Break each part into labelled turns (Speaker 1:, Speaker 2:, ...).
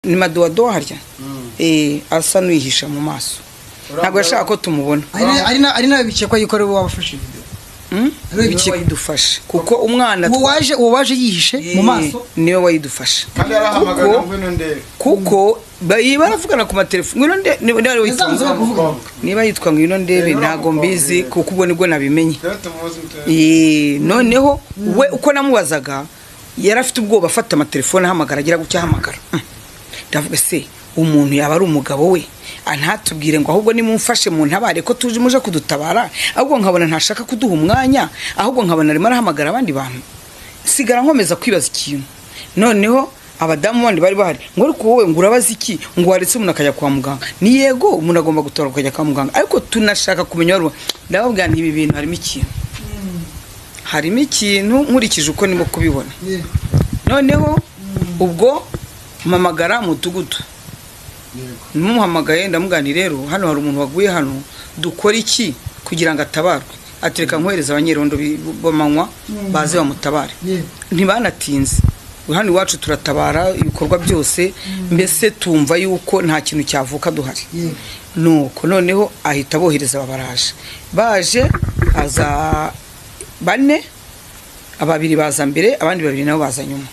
Speaker 1: ni madodo harya asa n'uyihisha mu maso ntabwo yashaka ko tumubona
Speaker 2: ari nawe bikekwa yuko ari we wabafashe video
Speaker 1: Hmm?
Speaker 2: Niwe
Speaker 1: niwe
Speaker 2: bikeka.
Speaker 1: wayidufashe kuko umwana
Speaker 2: uwo waje uwo waje yihishe mu maso
Speaker 1: niwe wayidufashe
Speaker 3: kandi yarahamagara
Speaker 1: Kuko-
Speaker 3: ngo ngwino ndebe
Speaker 1: kuko ba- baravugana ku matelefoni ngwino nde niba niba yitwa
Speaker 2: Yazamuze
Speaker 1: ngo-
Speaker 2: bakuvuga.
Speaker 1: niba yitwa ngo ngwino ndebe
Speaker 3: Rero
Speaker 1: ntabwo mbizi
Speaker 3: bamufungiye.
Speaker 1: kuko ubwo nibwo nabimenye
Speaker 3: rero tumuzi mutu-
Speaker 1: Eh, noneho we uko namubazaga yari afite ubwoba afata amatelefoni ahamagara agira gutya ahamagara Hmm. ndavuga se umuntu yaba ari umugabo we Ah, ntatubwire ngo ahubwo nimumfashe mu ntabare ko tuje muje kudutabara ahubwo nkabona ntashaka kuduha umwanya ahubwo nkabona arimo arahamagara abandi bantu sigara nkomeza kwibaza ikintu noneho abadamu bandi bari bahari ngo ariko wowe ngo urabaza iki ngo waretse umuntu akajya kwa muganga ni yego umuntu agomba gutora akajya kwa muganga ariko tunashaka kumenya wari uwa- ndababwira nti ibi bintu harimo ikintu harimo ikintu nkurikije uko ndimo kubibona noneho ubwo mpamagara mudugudu mumuhamagaye ndamugani rero hano hari umuntu waguye hano dukora iki kugira ngo atabarwe ati reka nkohereza abanyerondo bi- b'amanywa baze bamutabare ntibanatinze hano iwacu turatabara ibikorwa byose mbese tumva yuko nta kintu cyavuka duhari nuko noneho ahita abohereza babaraje baje aza bane babiri baza mbere abandi babiri nabo baza nyuma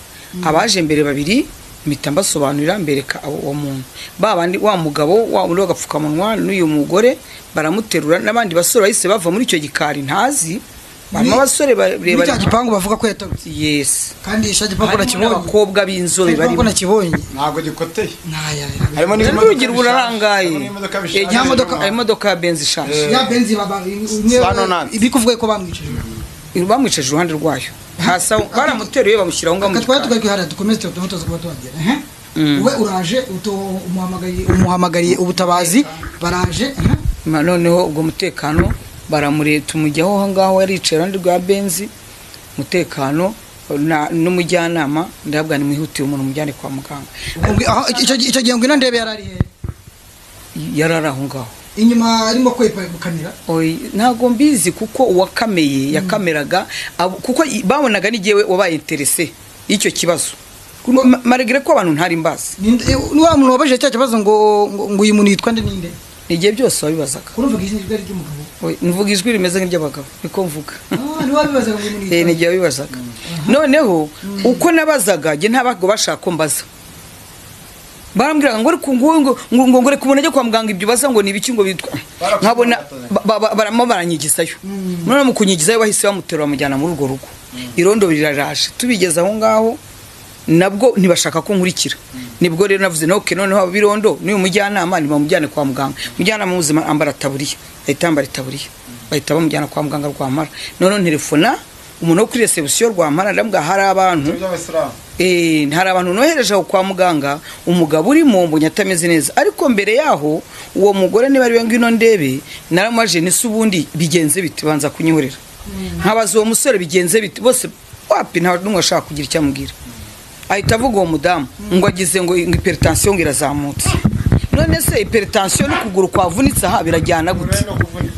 Speaker 1: abaje mbere babiri mpita mbasobanurira mbereka abo- uwo muntu ba bandi wa mugabo wa muri w'agapfukamunwa n'uyu mugore baramuterura n'abandi basore bahise bava muri icyo gikari ntazi barimo
Speaker 2: Muri-
Speaker 1: abasore
Speaker 2: muri
Speaker 1: barebare
Speaker 2: cya gipangu bavuga ko yatorotse
Speaker 1: yes
Speaker 2: kandi icyo gipangu
Speaker 1: harimo
Speaker 2: nakibonye
Speaker 1: n'abakobwa b'inzobe
Speaker 2: Icyo gipangu
Speaker 1: barimo
Speaker 2: nakibonye
Speaker 3: ntabwo gikoteye
Speaker 2: nkaya
Speaker 3: harimo
Speaker 1: n'urugi rurarangaye
Speaker 3: harimo n'imodoka
Speaker 1: Eh,
Speaker 3: bishaje
Speaker 1: nta modoka
Speaker 3: inyuma.
Speaker 1: hari imodoka ya benzi ishaje
Speaker 3: Eh.
Speaker 2: ya benzi baba
Speaker 3: Sano nani.
Speaker 2: ibi kuvuga ko bamwicije
Speaker 1: bamwicaje iruhande rwayo hasi aho baramuteruye bamushyira aho ngaho mu
Speaker 2: twari
Speaker 1: gikari
Speaker 2: tugaruka hariya dukomeze tumutoza kuba tuhagera ehe.
Speaker 1: Mm.
Speaker 2: we uraje uto- umuhamagariye umuhamagariye ubutabazi baraje ehe.
Speaker 1: Ma- noneho ubwo mutekano baramure tumujyaho aho ngaho yaricaye iruhande rwa benzi mutekano na- n'umujyanama ndabwa nimwihutiye umuntu mujyane kwa muganga
Speaker 2: Ubwo- aho- icyo icyo gihe ngwino ndebe yari ari hehe
Speaker 1: yari ari aho ngaho
Speaker 2: inyuma arimo kwepa gukamera
Speaker 1: Oyi, ntabwo mbizi kuko uwakameye yakameraga abo- kuko i- babonaga n'igihe wabaye interese y'icyo kibazo Ma- maregere ko abantu ntari mbazi
Speaker 2: Ninde- eh, ni wa muntu wabajije cya kibazo ngo ngo- ngo uyu muntu yitwa nde ninde
Speaker 1: ni igihe byose wabibazaga
Speaker 2: kuruvuga izina ryari ry'umugabo
Speaker 1: Oyi, mvuga ijwi rimeze nk'iry'abagabo niko mvuga
Speaker 2: Ah, ni wabibazaga ngo uyu muntu
Speaker 1: Eh,
Speaker 2: yitwa
Speaker 1: ni
Speaker 2: nde
Speaker 1: igihe wabibazaga noneho uko nabazaga jye ntababwo bashaka ko mbaza barambwiraga ngo reka ngo ngo ngo ngo reka umuntu ajye kwa muganga ibyo ubaza ngo ni ibiki ngo bitwa nkabona ba- ba- ba- baramo baranyigizayo none mu kunyigizayo bahise bamuterura bamujyana muri urwo rugo irondo riraraje tubigeze aho ngaho nabwo ntibashaka ko nkurikira nibwo rero navuze noke noneho abo birondo n'uyu mujyanama ntibamujyane kwa muganga umujyanama w'ubuzima ambara taburiya ahita yambara itaburiya bahita bamujyana kwa muganga rwampara noneho nterefona umuntu wo kuri resebusiyo rwampara ndabwa hari abantu
Speaker 3: by'abasilamu
Speaker 1: Eh, hari abantu nohereje aho kwa muganga umugabo urimo mbonye atameze neza ariko mbere yaho uwo mugore niba ariwe ngwino ndebe naramubaje nise ubundi bigenze biti banza kunyihorera nkabaza uwo musore bigenze biti bose wapi nta n'umwe washaka kugira icyo amubwira ahita avuga uwo mudamu ngo agize ngo ngo iperitansiyo ngo irazamutse none se iperitansiyo n'ukuguru kwavunitse aha birajyana gute
Speaker 3: urenda kuvunika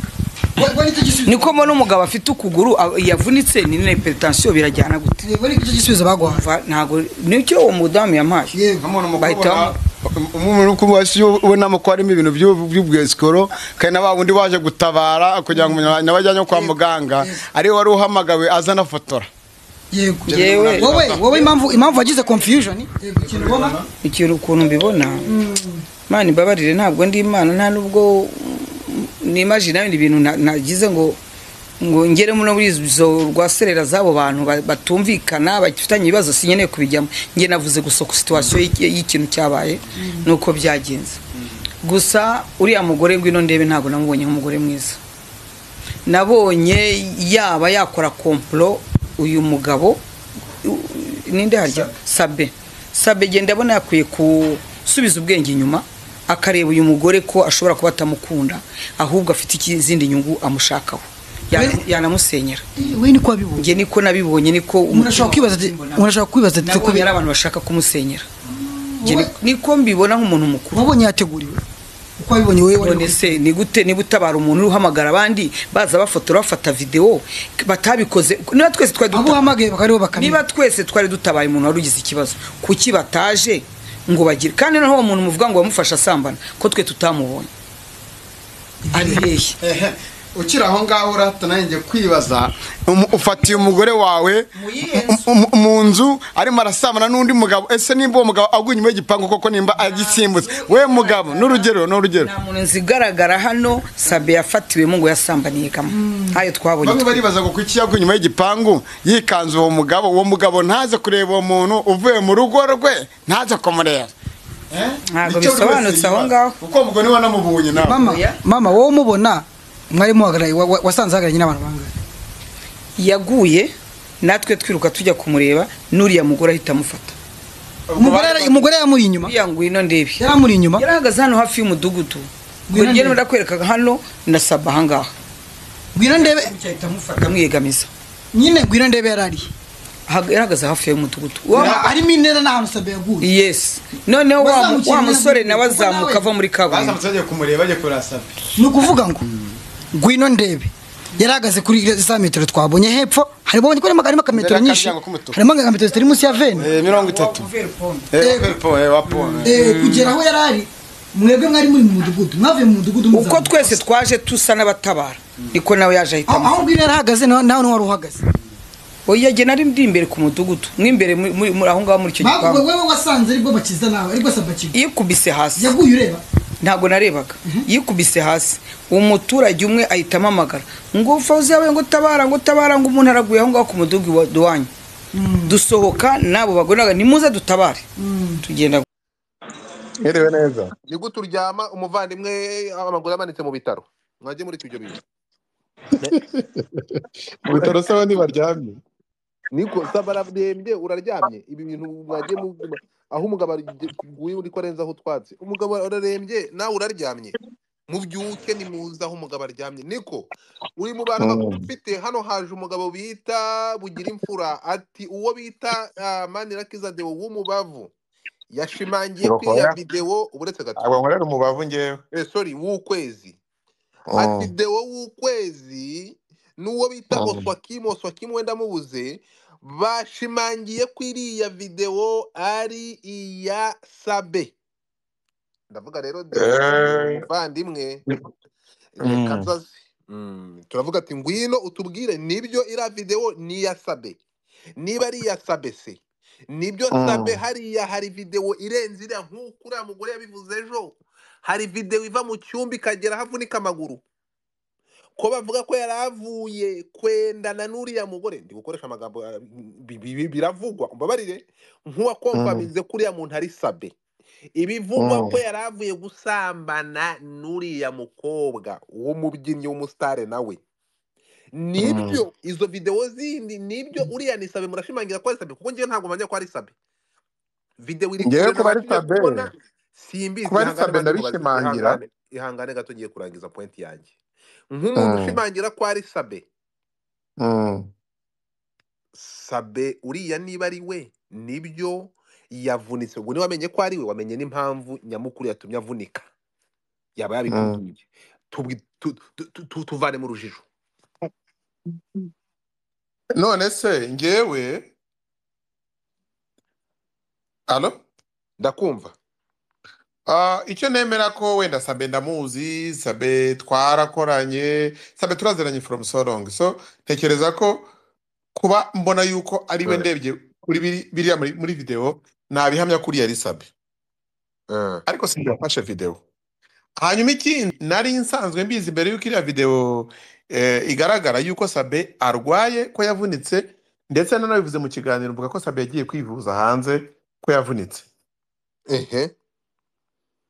Speaker 2: We- we nicyo gisubizo-
Speaker 1: niko mbona umugabo afite ukuguru a- yavunitse ni na iperitansiyo birajyana gute
Speaker 2: Eh, we nicyo gisubizo baguhaye
Speaker 1: Va- ntago nicyo uwo mudamu yampaye
Speaker 2: yego
Speaker 3: nk'umuntu
Speaker 1: Bahita
Speaker 3: mukubona umuntu mukuru wasi ubonamo ko harimo ibintu by'u- by'ubwesikoro kandi na ba wundi waje gutabara kugira ngo umuntu nabajyanye kwa muganga ariwe wari uhamagawe aza anafotora
Speaker 2: yego
Speaker 1: Yewe.
Speaker 2: wowe wowe impamvu impamvu wagize confusion yego ikintu ubona
Speaker 1: ikintu ukuntu mbibona imana imbabarire ntabwo ndi imana nta n'ubwo nimaji nawe ibintu nta- nagize ngo ngo ngeremo no muri izo rwaserera z'abo bantu ba- batumvikana bafitanye ibibazo sinkeneye kubijyamo nge navuze gusa ku situwasiyo y'ikintu cyabaye nuko byagenze gusa uriya mugore ngwino ndebe ntabwo namubonye nk'umugore mwiza nabonye yaba yakora komplo uyu mugabo u- ninde harya sabe sabe genda ndabona yakwiye gusubiza ubwenge inyuma akareba uyu mugore ko ashobora kuba atamukunda ahubwo afite iki- izindi nyungu amushakaho Yana-
Speaker 2: Bene-
Speaker 1: yanamusenyera
Speaker 2: we niko wabibonye
Speaker 1: njye niko nabibonye niko
Speaker 2: umuntu ashobora kwibaza ati umuntu ashobora kwibaza ati
Speaker 1: nabonye
Speaker 2: kubera
Speaker 1: ari abantu bashaka kumusenyera Njye ni- niko mbibona nk'umuntu mukuru
Speaker 2: wabonye yateguriwe uko wabibonye wowe wari
Speaker 1: none se ni gute niba utabara umuntu uhamagara abandi baza bafotora bafata videwo batabikoze niba twese twari
Speaker 2: abo
Speaker 1: duta-
Speaker 2: uhamagaye bakaba aribo bakamenya
Speaker 1: niba twese twari dutabaye umuntu wari ugize ikibazo kuki bataje ngo bagire kandi noneho uwo muntu muvuga ngo wamufasha asambana ko twe tutamubonye ari hehe
Speaker 3: ehe ukiri aho ngaho urahatana njye kwibaza umu- ufatiye umugore wawe
Speaker 1: Mu yihe
Speaker 3: mu- mu- mu nzu arimo arasambana n'undi mugabo ese nimba uwo mugabo aguye inyuma y'igipangu koko nimba agisimbutse we mugabo n'urugero n'urugero
Speaker 1: nta muntu zigaragara hano sabe yafatiwemo ngo yasambaniye kamwe ntayo twabonye
Speaker 3: bamwe baribaza ngo kuki yaguye inyuma y'igipangu yikanze uwo mugabo uwo mugabo ntaze kureba uwo muntu uvuye mu rugo rwe ntaze kumureba Eh?
Speaker 1: Ntabwo
Speaker 3: Nicyo buri wese
Speaker 1: bisobanutse aho
Speaker 3: yibaza.
Speaker 1: ngaho.
Speaker 3: kuko mugore niba namubonye nawe
Speaker 2: mama
Speaker 1: Oya.
Speaker 2: mama wowe umubona mwari muhagarariye wa- wa- wasanze ahagararanye n'abantu bangahe
Speaker 1: yaguye natwe twiruka tujya kumureba n'uriya mugore ahita amufata
Speaker 2: umugore yari- umugore yamuri inyuma
Speaker 1: uriya ngwino ndebe
Speaker 2: yari amuri inyuma
Speaker 1: yarahagaze hano hafi y'umudugudu
Speaker 2: Ngwino
Speaker 1: ngo ngende
Speaker 2: ndebe.
Speaker 1: ndakwereka hano ndasaba ahangaha
Speaker 2: ngwino ndebe
Speaker 1: ahita amufata amwiyegamiza
Speaker 2: nyine ngwino ndebe yari ari
Speaker 1: Ahag- yarahagaze hafi y'umudugudu
Speaker 2: Yari arimo intera n'ahantu sabe yaguye
Speaker 1: yesi noneho wa-
Speaker 2: Wazamukira
Speaker 1: wa musore
Speaker 2: nawe,
Speaker 1: nawe
Speaker 2: kuko nawe-
Speaker 1: azamuka ava muri kaburimbo
Speaker 3: bazamutse bagiye kumureba bagiye kurasaba
Speaker 2: ni ukuvuga ngo ngwino ndebe yari ahagaze kuri za metero twabonye hepfo harimo harimo ka metero
Speaker 3: Imbere
Speaker 2: nyinshi
Speaker 3: y'akaryango k'umutuku.
Speaker 2: harimo nka metero zitari munsi ya veni
Speaker 3: Eh, mirongo itatu
Speaker 2: Eh, Eh, kugera aho yari ari mwebwe mwari muri mu mudugudu mwavuye mu mudugudu muza
Speaker 1: uko
Speaker 2: mu-
Speaker 1: twese twaje tusa n'abatabara niko nawe yaje ahita
Speaker 2: aho aho
Speaker 1: amufata
Speaker 2: ngwino yari ahagaze nawe nawe wari uhagaze
Speaker 1: oya jye nari ndi imbere ku mudugudu n'imbere muri- muri- muri- aho ngaho muri icyo
Speaker 2: Bavuga
Speaker 1: gipangu
Speaker 2: wewe wasanze aribwo bakiza nawe aribwo sabakiga
Speaker 1: yikubise hasi
Speaker 2: yaguye ureba
Speaker 1: ntabwo narebaga yikubise hasi umuturage umwe ahita amamagara ngo fawuzi yabaye ngo tabara ngo tabara ngo umuntu araguye aho ngaho ku mudugudu wa duwanyu dusohoka n'abo bagonaga nimuze dutabare tugenda
Speaker 3: Merewe neza
Speaker 4: ni gute uryama umuvandimwe amaguru amanitse mu bitaro mwajye muri ibyo bintu
Speaker 5: mu bitaro se abandi baryamye
Speaker 4: niko saba ararembye uraryamye ibi bintu mwagiye mu aho umugabo aguye uri ko arenze aho utwatse umugabo ararembye nawe uraryamye mubyuke nimuze aho umugabo aryamye niko uri mu bantu bakuru ufite hano haje umugabo bita bugira imfura ati uwo bita ah, manirakiza deo w'umubavu yashimangiye ko iya videwo uretse gato
Speaker 5: ntabwo nkorera umubavu ngewe
Speaker 4: eh, sorry w'ukwezi ati dewo w'ukwezi n'uwo bita
Speaker 5: Mm.
Speaker 4: oswakimu oswakimu wenda mubuze bashimangiye ko iriya videwo ari iya sabe ndavuga rero
Speaker 5: Eh.
Speaker 4: muvandimwe
Speaker 5: Mm.
Speaker 4: reka nzaze Mm, turavuga ati ngwino utubwire nibyo iriya videwo ni iya sabe niba ari iya sabe se nibyo
Speaker 5: Mm.
Speaker 4: sabe hariya hari videwo irenze iriya nk'uko uriya mugore yabivuze ejo hari videwo iva mu cyumba ikagera aho avunika amaguru ko bavuga ko yari avuye kwendana n'uriya mugore ndi gukoresha amagambo ah, bi- bi- bi- biravugwa umbabarire nk'uwakomfamize ko uriya muntu ari sabe ibivugwa
Speaker 5: Mm.
Speaker 4: ko yari avuye gusambana n'uriya mukobwa w'umubyinnyi w'umusitare nawe nibyo izo videwo zindi nibyo uriya ni sabe murashimangira ko ari sabe kuko ngewe ntabwo manya ko ari sabe videwo iri
Speaker 5: Ngewe
Speaker 4: kure
Speaker 5: kuba ari
Speaker 4: nabashije
Speaker 5: Sabe-
Speaker 4: simbizi
Speaker 5: kuba ari
Speaker 4: ihangane
Speaker 5: Sabe
Speaker 4: banze kubaza-
Speaker 5: ndabishimangira.
Speaker 4: ihangane- ihangane gato ngiye kurangiza pointi yanjye nk'umuntu
Speaker 5: Mm.
Speaker 4: ushimangira ko ari sabe
Speaker 5: Mm.
Speaker 4: sabe uriya niba ari we nibyo yavunitse ubwo niba wamenye ko ari we wamenye n'impamvu nyamukuru yatumye avunika yaba yabikumbye Tubwi- tu- tu- tu- tu- tuvane mu rujijo
Speaker 5: none se ngewe alo
Speaker 4: ndakumva
Speaker 5: Ah, icyo nemera ko wenda sabe ndamuzi sabe twarakoranye sabe turaziranye from so long so ntekereza ko kuba mbona yuko ari we
Speaker 4: Mm.
Speaker 5: ndebye kuri biri- biriya muri muri videwo nabihamya kuri yari sabe
Speaker 4: Eh,
Speaker 5: ariko sinzi yafashe videwo hanyuma ikindi nari nsanzwe mbizi mbere y'uko iriya videwo eh, igaragara yuko sabe arwaye ko yavunitse ndetse nanabivuze mu kiganiro mvuga ko sabe yagiye kwivuza hanze ko yavunitse
Speaker 4: ehe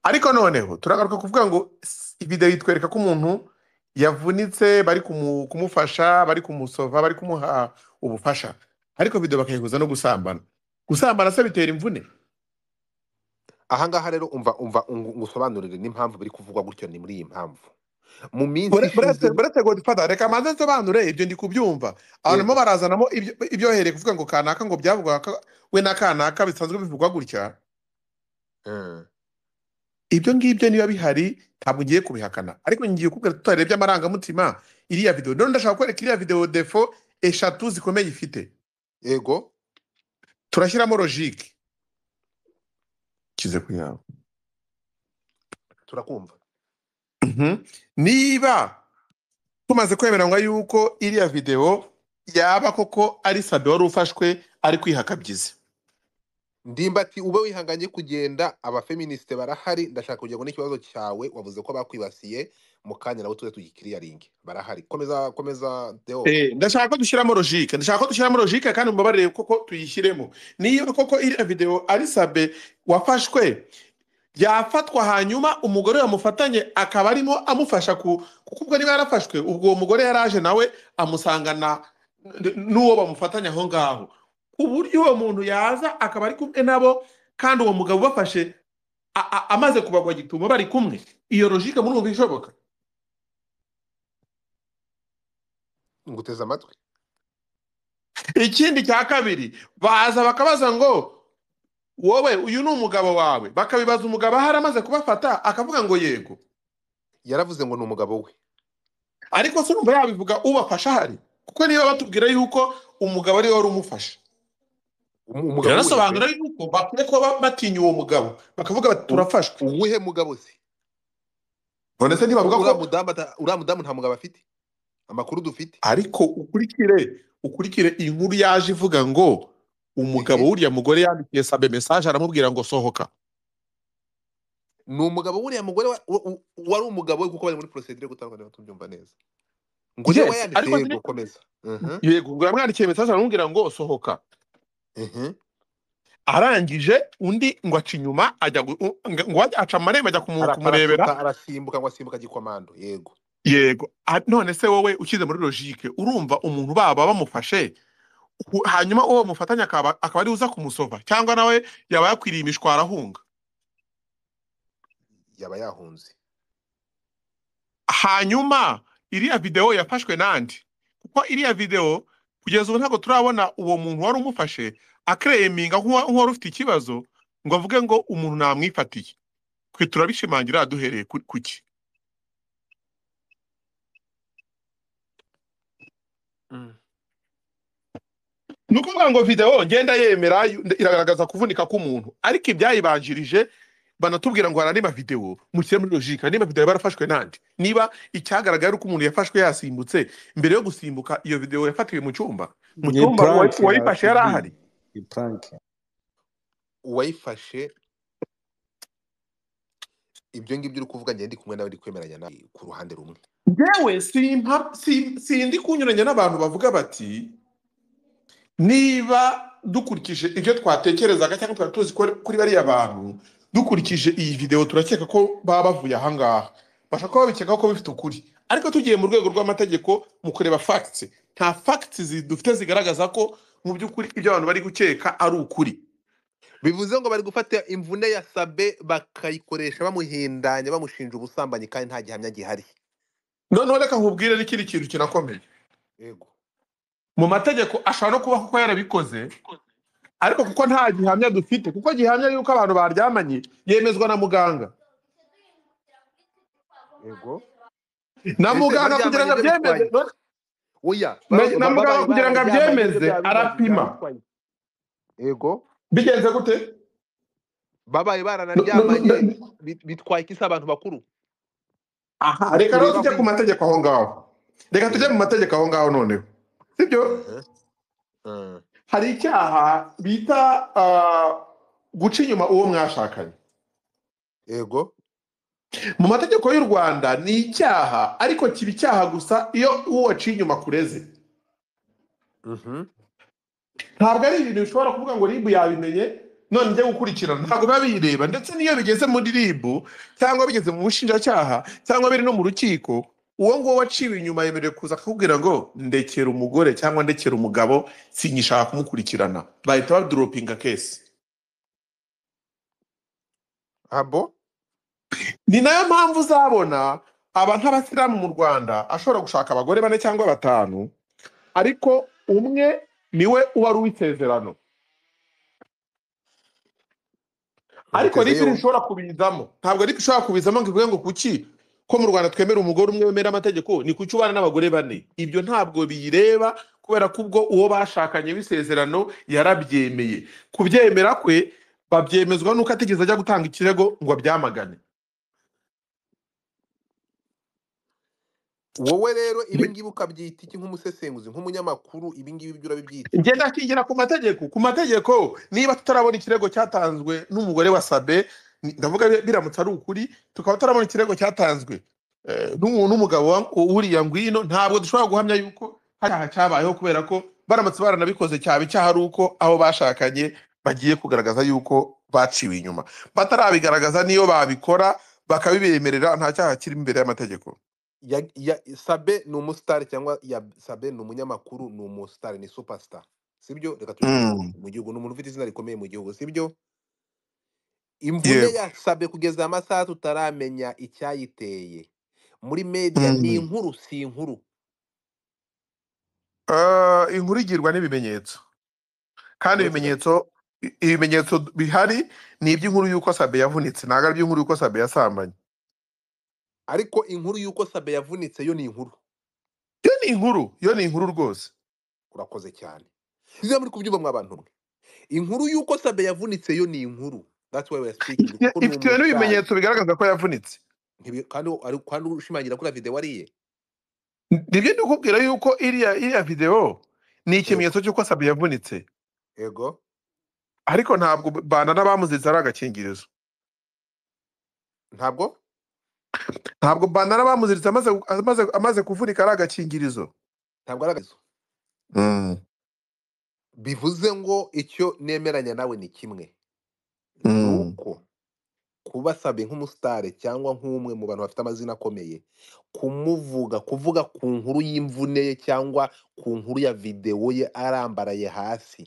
Speaker 5: ariko noneho turagaruka kuvuga ngo s- videwo itwereka ko umuntu yavunitse bari kumu- kumufasha bari kumusova bari kumuha ubufasha ariko videwo bakayihuza no gusambana gusambana se bitera imvune
Speaker 4: aha ngaha rero umva umva ungu- ngusobanurire n'impamvu biri kuvugwa gutyo ni muri iyi mpamvu mu minsi ishize
Speaker 5: buretse godifata reka manze nsobanure ibyo ndi kubyumva abantu barazanamo ibyo- ibyohereye kuvuga ngo kanaka ngo byavugwa ko we na kanaka bisanzwe bivugwa gutya
Speaker 4: Eh,
Speaker 5: ibyo ngibyo niba bihari ntabwo ngiye kubihakana ariko ngiye kubwira tutarebye amarangamutima iriya videwo none ndashaka kwereka iriya videwo defo eshatu zikomeye ifite
Speaker 4: yego
Speaker 5: turashyiramo logike kize ku yawe
Speaker 4: turakumva
Speaker 5: Mhm. niba tumaze kwemeranywa yuko iriya videwo yaba koko ari sabe wari ufashwe ari kwihakabyiza
Speaker 4: ndimba ati ube wihanganye kugenda abafeministe barahari ndashaka kugira ngo n'ikibazo cyawe wavuze ko bakwibasiye mu kanya nabo tuze tugikiriyaringe barahari komeza komeza deo
Speaker 5: Eh, ndashaka ko dushyiramo logike ndashaka ko dushyiramo logike kandi mubabarire koko tuyishyiremo niba koko iriya videwo ari sabe wafashwe yafatwa hanyuma umugore yamufatanye akaba arimo amufasha ku kuko ubwo niba yarafashwe ubwo uwo mugore yaraje nawe amusangana n- n'uwo bamufatanye aho ngaho ku buryo uwo muntu yaza akaba ari kumwe nabo kandi uwo mugabo ubafashe a- a- amaze kubagwa gitumo bari kumwe iyo logike murumva ishoboka
Speaker 4: nguteze amatwi
Speaker 5: ikindi cya kabiri baza bakabaza ngo wowe uyu ni umugabo wawe bakabibaza umugabo aho ari amaze kubafata akavuga ngo yego
Speaker 4: yaravuze ngo ni umugabo we
Speaker 5: ariko se urumva yabivuga ubafasha ahari kuko niba batubwira yuko umugabo ariwe wari umufasha
Speaker 4: Um- umugabo we
Speaker 5: birasobanura yuko bakwiye kuba ba- batinya uwo mugabo bakavuga bati turafashwe
Speaker 4: uwuhe mugabo se
Speaker 5: none se ntibavuga
Speaker 4: uriya
Speaker 5: ko
Speaker 4: mudamu ata- uriya mudamu nta mugabo afite amakuru dufite
Speaker 5: ariko ukurikire ukurikire inkuru yaje ivuga ngo umugabo w'uriya mugore yandikiye sabe mesaje aramubwira ngo sohoka
Speaker 4: ni umugabo wuriya mugore wa- wa- wa- wari umugabo we kuko bari muri procedure gutandukana tubyumva neza ngo
Speaker 5: Yes,
Speaker 4: niwe wayanditse
Speaker 5: ariko
Speaker 4: yego
Speaker 5: zine-
Speaker 4: komeza Mhm,
Speaker 5: yego ubwo yamwandikiye mesaje aramubwira ngo sohoka
Speaker 4: mhm.
Speaker 5: arangije undi ngo aca inyuma ajya gu- u- ngo ngo ajya- aca amarembo ajya kumu-
Speaker 4: Ara-
Speaker 5: kumurebera
Speaker 4: arasuta, arasimbuka ngo asimbuka gikomando yego
Speaker 5: yego A- none se wowe ukize muri logike urumva umuntu baba bamufashe u- hanyuma uwo bamufatanya akaba akaba ari uza kumusova cyangwa nawe yaba yakwiriye imishwara ahunga
Speaker 4: yaba yahunze
Speaker 5: hanyuma iriya videwo yafashwe nandi kuko iriya videwo kugeza ubu ntabwo turabona uwo muntu wari umufashe akereminga nk'uwari ufite ikibazo ngo avuge ngo umuntu namwifatiye twe turabishimangira duhereye ku ku ki ni ukuvuga ngo videwo ngenda yemera yu- iragaragaza kuvunika k'umuntu ariko ibyayibanjirije banatubwira ngo hari andi mavidewo mushyire muri logika andi mavidewo barafashwe n'andi niba icyagaragaye ari uko umuntu yafashwe yasimbutse mbere yo gusimbuka iyo videwo yafatiwe mu cyumba mu
Speaker 6: Ni
Speaker 5: cyumba uwa-
Speaker 6: prank
Speaker 5: uwayifashe yari
Speaker 6: yakubwiye.
Speaker 5: ahari
Speaker 6: Ni prank.
Speaker 4: uwayifashe ibyo ngibyo uri kuvuga ngende ndi kumwe nawe ndi kwemeranya nawe ku ruhande rumwe
Speaker 5: yewe simpa si- sindi kunyuranya n'abantu bavuga bati niba dukurikije ibyo twatekerezaga cyangwa twari tuzi ko kuri bariya bantu dukurikije iyi videwo turakeka ko baba bavuye ahangaha bashobora kuba babikeka ko bifite ukuri ariko tugiye mu rwego rw'amategeko mu kureba facts nta facts zi- dufite zigaragaza ko mu by'ukuri ibyo abantu bari gukeka ari ukuri
Speaker 4: bivuze ngo bari gufata imvune ya sabe bakayikoresha bamuhindanya bamushinja ubusambanyi kandi nta gihamya gihari
Speaker 5: noneho reka nkubwire n'ikindi kintu kinakomeye
Speaker 4: yego
Speaker 5: mu mategeko ashobora no kuba kuko yarabikoze ariko kuko nta gihamya dufite kuko gihamya y'uko abantu baryamanye yemezwa na muganga
Speaker 4: yego
Speaker 5: na
Speaker 4: Ese
Speaker 5: muganga
Speaker 4: baryamanye
Speaker 5: kugira
Speaker 4: ibyo
Speaker 5: ngo abyemeze
Speaker 4: bitwaye? oya
Speaker 5: Na-
Speaker 4: ba- ba-
Speaker 5: na muganga
Speaker 4: ba- ba-
Speaker 5: kugira ngo
Speaker 4: baryamanye
Speaker 5: abyemeze,
Speaker 4: ibyo bya-
Speaker 5: arapima.
Speaker 4: byabitwaye. yego
Speaker 5: bigenze gute
Speaker 4: babaye
Speaker 5: No- no-
Speaker 4: baranaryamanye
Speaker 5: no-
Speaker 4: bit- bitwaye iki se abantu bakuru
Speaker 5: aha reka rero
Speaker 4: Kureba
Speaker 5: tujye
Speaker 4: ku-
Speaker 5: ku mategeko aho ngaho reka tujye mu mategeko aho ngaho noneho sibyo
Speaker 4: Mhm. Mhm.
Speaker 5: hari icyaha bita ah, guca inyuma uwo mwashakanye
Speaker 4: yego
Speaker 5: mu mategeko y'u rwanda ni icyaha ariko kiba icyaha gusa iyo uwo waciye inyuma kureze
Speaker 4: Mhm.
Speaker 5: ntabwo ari ibintu bishobora kuvuga ngo ribu yabimenye none njye gukurikirana ntabwo biba bireba ndetse n'iyo bigeze muri ribu cyangwa bigeze mu bushinjacyaha cyangwa biri no mu rukiko uwo nguwo waciwe inyuma yemerewe kuza akakubwira ngo ndekera umugore cyangwa ndekera umugabo sinyishaka kumukurikirana bahita baduropinga kesi
Speaker 4: abo
Speaker 5: ni nayo mpamvu uzabona aba nk'abasilamu mu rwanda ashobora gushaka abagore bane cyangwa batanu ariko umwe niwe uba ari uw'isezerano ariko
Speaker 4: Nguteze
Speaker 5: ribi
Speaker 4: yo-
Speaker 5: rishobora kubizamo ntabwo ribi ishobora kubizamo ngo ivuge ngo kuki ko mu rwanda twemera umugore umwe wemera amategeko ni kuki ubana n'abagore bane ibyo ntabwo biyireba kubera ko ubwo uwo bashakanye w'isezerano yarabyemeye kubyemera kwe babyemezwa nuko atigeze ajya gutanga ikirego ngo abyamagane
Speaker 4: wowe rero ibi ngibi ukabyita iki nk'umusesenguzi nk'umunyamakuru ibi ngibi ibyo urabibyita
Speaker 5: ngenda kwigira ku mategeko ku mategeko niba tutarabona ikirego cyatanzwe n'umugore wa sabe ni- ndavuga bi- biramutse ari ukuri tukaba tutarabona ikirego cyatanzwe eh, n'umu- n'umugabo wa- uriya ngwino ntabwo dushobora guhamya yuko hari aha cyabayeho kubera ko baramutse baranabikoze cyaba icyaha ari uko abo bashakanye bagiye kugaragaza yuko baciwe inyuma batarabigaragaza niyo babikora bakabibemerera nta cyaha kiri imbere y'amategeko
Speaker 4: Ya- ya- sabe ni umusitari cyangwa ya sabe ni umunyamakuru ni umusitari ni supasita sibyo reka
Speaker 5: Mm.
Speaker 4: mu gihugu ni umuntu ufite izina rikomeye mu gihugu sibyo imvune
Speaker 5: Yego.
Speaker 4: ya sabe kugeza amasaha tutaramenya icyayiteye muri media ni
Speaker 5: Mm.
Speaker 4: inkuru si inkuru
Speaker 5: Eh, inkuru igirwa n'ibimenyetso kandi
Speaker 4: Uretse-
Speaker 5: ibimenyetso i- ibimenyetso bihari ni iby'inkuru y'uko sabe yavunitse ntabwo ari iby'inkuru y'uko sabe yasambanye
Speaker 4: ariko inkuru y'uko sabe yavunitse yo ni inkuru
Speaker 5: iyo ni inkuru iyo ni inkuru rwose
Speaker 4: urakoze cyane niba muri kubyumva mwa bantu mwe inkuru y'uko sabe yavunitse yo ni inkuru that's why we are speaking
Speaker 5: Ifite-
Speaker 4: kuko ni
Speaker 5: ifite
Speaker 4: umusitari.
Speaker 5: n'ibimenyetso bigaragaza ko yavunitse
Speaker 4: Ntibi- kandi ari- kandi ushimangira kuri videwo ariye
Speaker 5: nibyo ndikubwira yuko iriya iriya videwo ni ikimenyetso cy'uko sabe yavunitse
Speaker 4: yego
Speaker 5: ariko ntabwo bana n'abamuzize ari agakingirizo
Speaker 4: ntabwo
Speaker 5: ntabwo bana n'abamuziritse amaze, amaze, amaze kuvunika ari agakingirizo
Speaker 4: ntabwo ari agakizo
Speaker 5: mm.
Speaker 4: bivuze ngo icyo nemeranya nawe ni kimwe ni
Speaker 5: Mm.
Speaker 4: uko kuba sabe nk'umusitari cyangwa nk'umwe mu bantu bafite amazina akomeye kumuvuga kuvuga ku nkuru y'imvune ye cyangwa ku nkuru ya videwo ye arambaraye hasi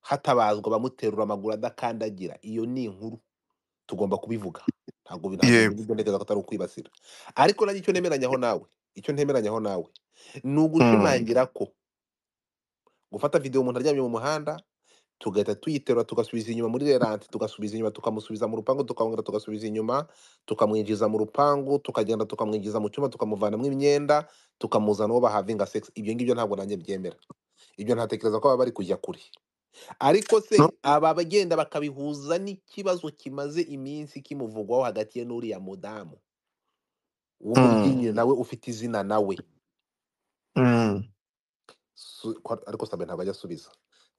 Speaker 4: hatabazwa abamuterura amaguru adakandagira iyo ni inkuru tugomba kubivuga ntabwo bi- ntabwo
Speaker 5: Yego.
Speaker 4: ibyo ntekereza ko atari ukwibasira ariko nanjye icyo nemeranyaho nawe icyo ntemeranyaho nawe ni ugushimangira ko gufata videwo umuntu aryamye mu muhanda tugahita tuyiterura tugasubiza inyuma muri rerante tugasubiza inyuma tukamusubiza mu rupangu tukongera tugasubiza inyuma tukamwinjiza mu rupangu tukagenda tukamwinjiza mu cyumba tukamuvanamo imyenda tukamuzana uwo bahavinga sex ibyo ngibyo ntabwo nanjye byemera ibyo ntatekereza ko baba bari kujya kure ariko se
Speaker 5: No.
Speaker 4: aba bagenda bakabihuza n'ikibazo kimaze iminsi kimuvugwaho hagati ye n'uriya mudamu w'umubyinnyi nawe ufite izina nawe
Speaker 5: Mm.
Speaker 4: su- ko- ariko sabe ntabwo ajya asubiza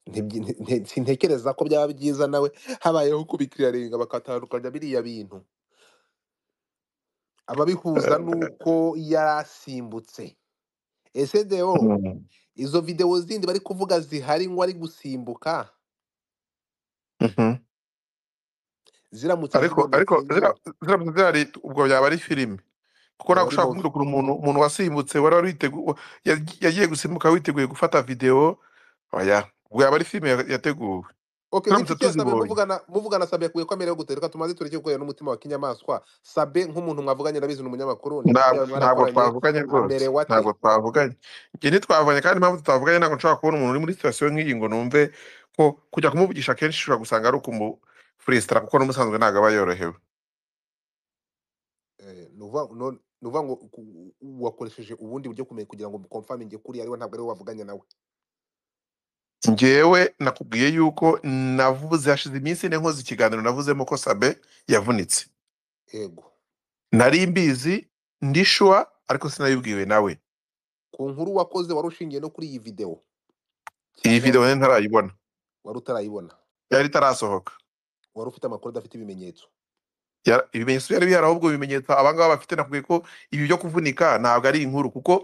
Speaker 4: Ntibyi- nte- nte- sintekereza ko byaba byiza nawe habayeho kubikiraringa bakatandukanya biriya bintu ababihuza nuko yarasimbutse ese deo
Speaker 5: Mm.
Speaker 4: izo videwo zindi bari kuvuga zihari ngo ari gusimbuka
Speaker 5: Mhm.
Speaker 4: ziramutse
Speaker 5: ariko
Speaker 4: zibonetse
Speaker 5: ariko
Speaker 4: nyine,
Speaker 5: zira- ziramutse zihari ubwo byaba ari filime kuko
Speaker 4: Yaba
Speaker 5: ntabwo
Speaker 4: ari
Speaker 5: ushaka
Speaker 4: movie.
Speaker 5: kumurikura umuntu umuntu wasimbutse wari wari witegu wa- yag- yagiye gusimbuka witeguye gufata videwo oya ubwo yaba ari filime ya- yateguwe
Speaker 4: Okay,
Speaker 5: turamutse
Speaker 4: w'iki cyose
Speaker 5: tuzibonye
Speaker 4: muvugana muvugana sabe kuye kwamere yo gutereka tumaze tureke gukorera n'umutima wa kinyamaswa sabe nk'umuntu mwavuganye ndabizi ni umunyamakuru ni inshuti
Speaker 5: Ntabwo
Speaker 4: yawe
Speaker 5: ntabwo
Speaker 4: mwarakoranye
Speaker 5: twavuganye rwose
Speaker 4: amerewe ate
Speaker 5: ntabwo twavuganye njye ntitwavuganye kandi impamvu tutavuganye ntabwo nshobora kubona umuntu uri muri sitasiyo nk'iyi ngo numve ko kujya kumuvugisha kenshi ushobora gusanga ari ukumufuresitara kuko n'umusanzwe ntabwo aba yorohewe
Speaker 4: Eh, ni ukuvuga- no- ni ukuvuga ngo ku- wakoresheje ubundi buryo kumenya kugira ngo mukomfaminge kuri ariwe ntabwo ariwe wavuganye nawe
Speaker 5: njyewe nakubwiye yuko navuze hashize iminsi ine nkoze ikiganiro navuzemo ko sabe yavunitse
Speaker 4: yego
Speaker 5: nari mbizi ndishuwa ariko sinabibwiwe nawe
Speaker 4: ku nkuru wakoze wari ushingiye no kuri iyi videwo
Speaker 5: iyi
Speaker 4: cyangwa
Speaker 5: video rero ntarayibona
Speaker 4: wari utarayibona
Speaker 5: yari itarasohoka
Speaker 4: wari ufite amakuru adafite ibimenyetso
Speaker 5: Yara- ibimenyetso byari bihari ahubwo ibimenyetso abangaba bafite nakubwiye ko ibi byo kuvunika ntabwo ari inkuru kuko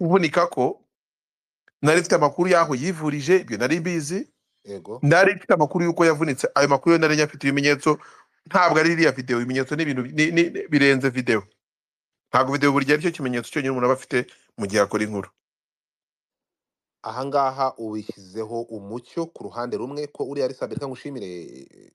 Speaker 5: kuvunika ko nari mfite amakuru y'aho yivurije ibyo nari mbizi
Speaker 4: yego
Speaker 5: nari mfite amakuru y'uko yavunitse ayo makuru yo nari nyafite ibimenyetso ntabwo ari iriya video ibimenyetso ni ibintu bi- ni- ni- ni- birenze video ntabwo video buri gihe aricyo kimenyetso cyonyine umuntu aba afite mu gihe akora inkuru
Speaker 4: ahangaha ubishyizeho umucyo ku ruhande rumwe ko uriya ari sabe reka ngushimire eh,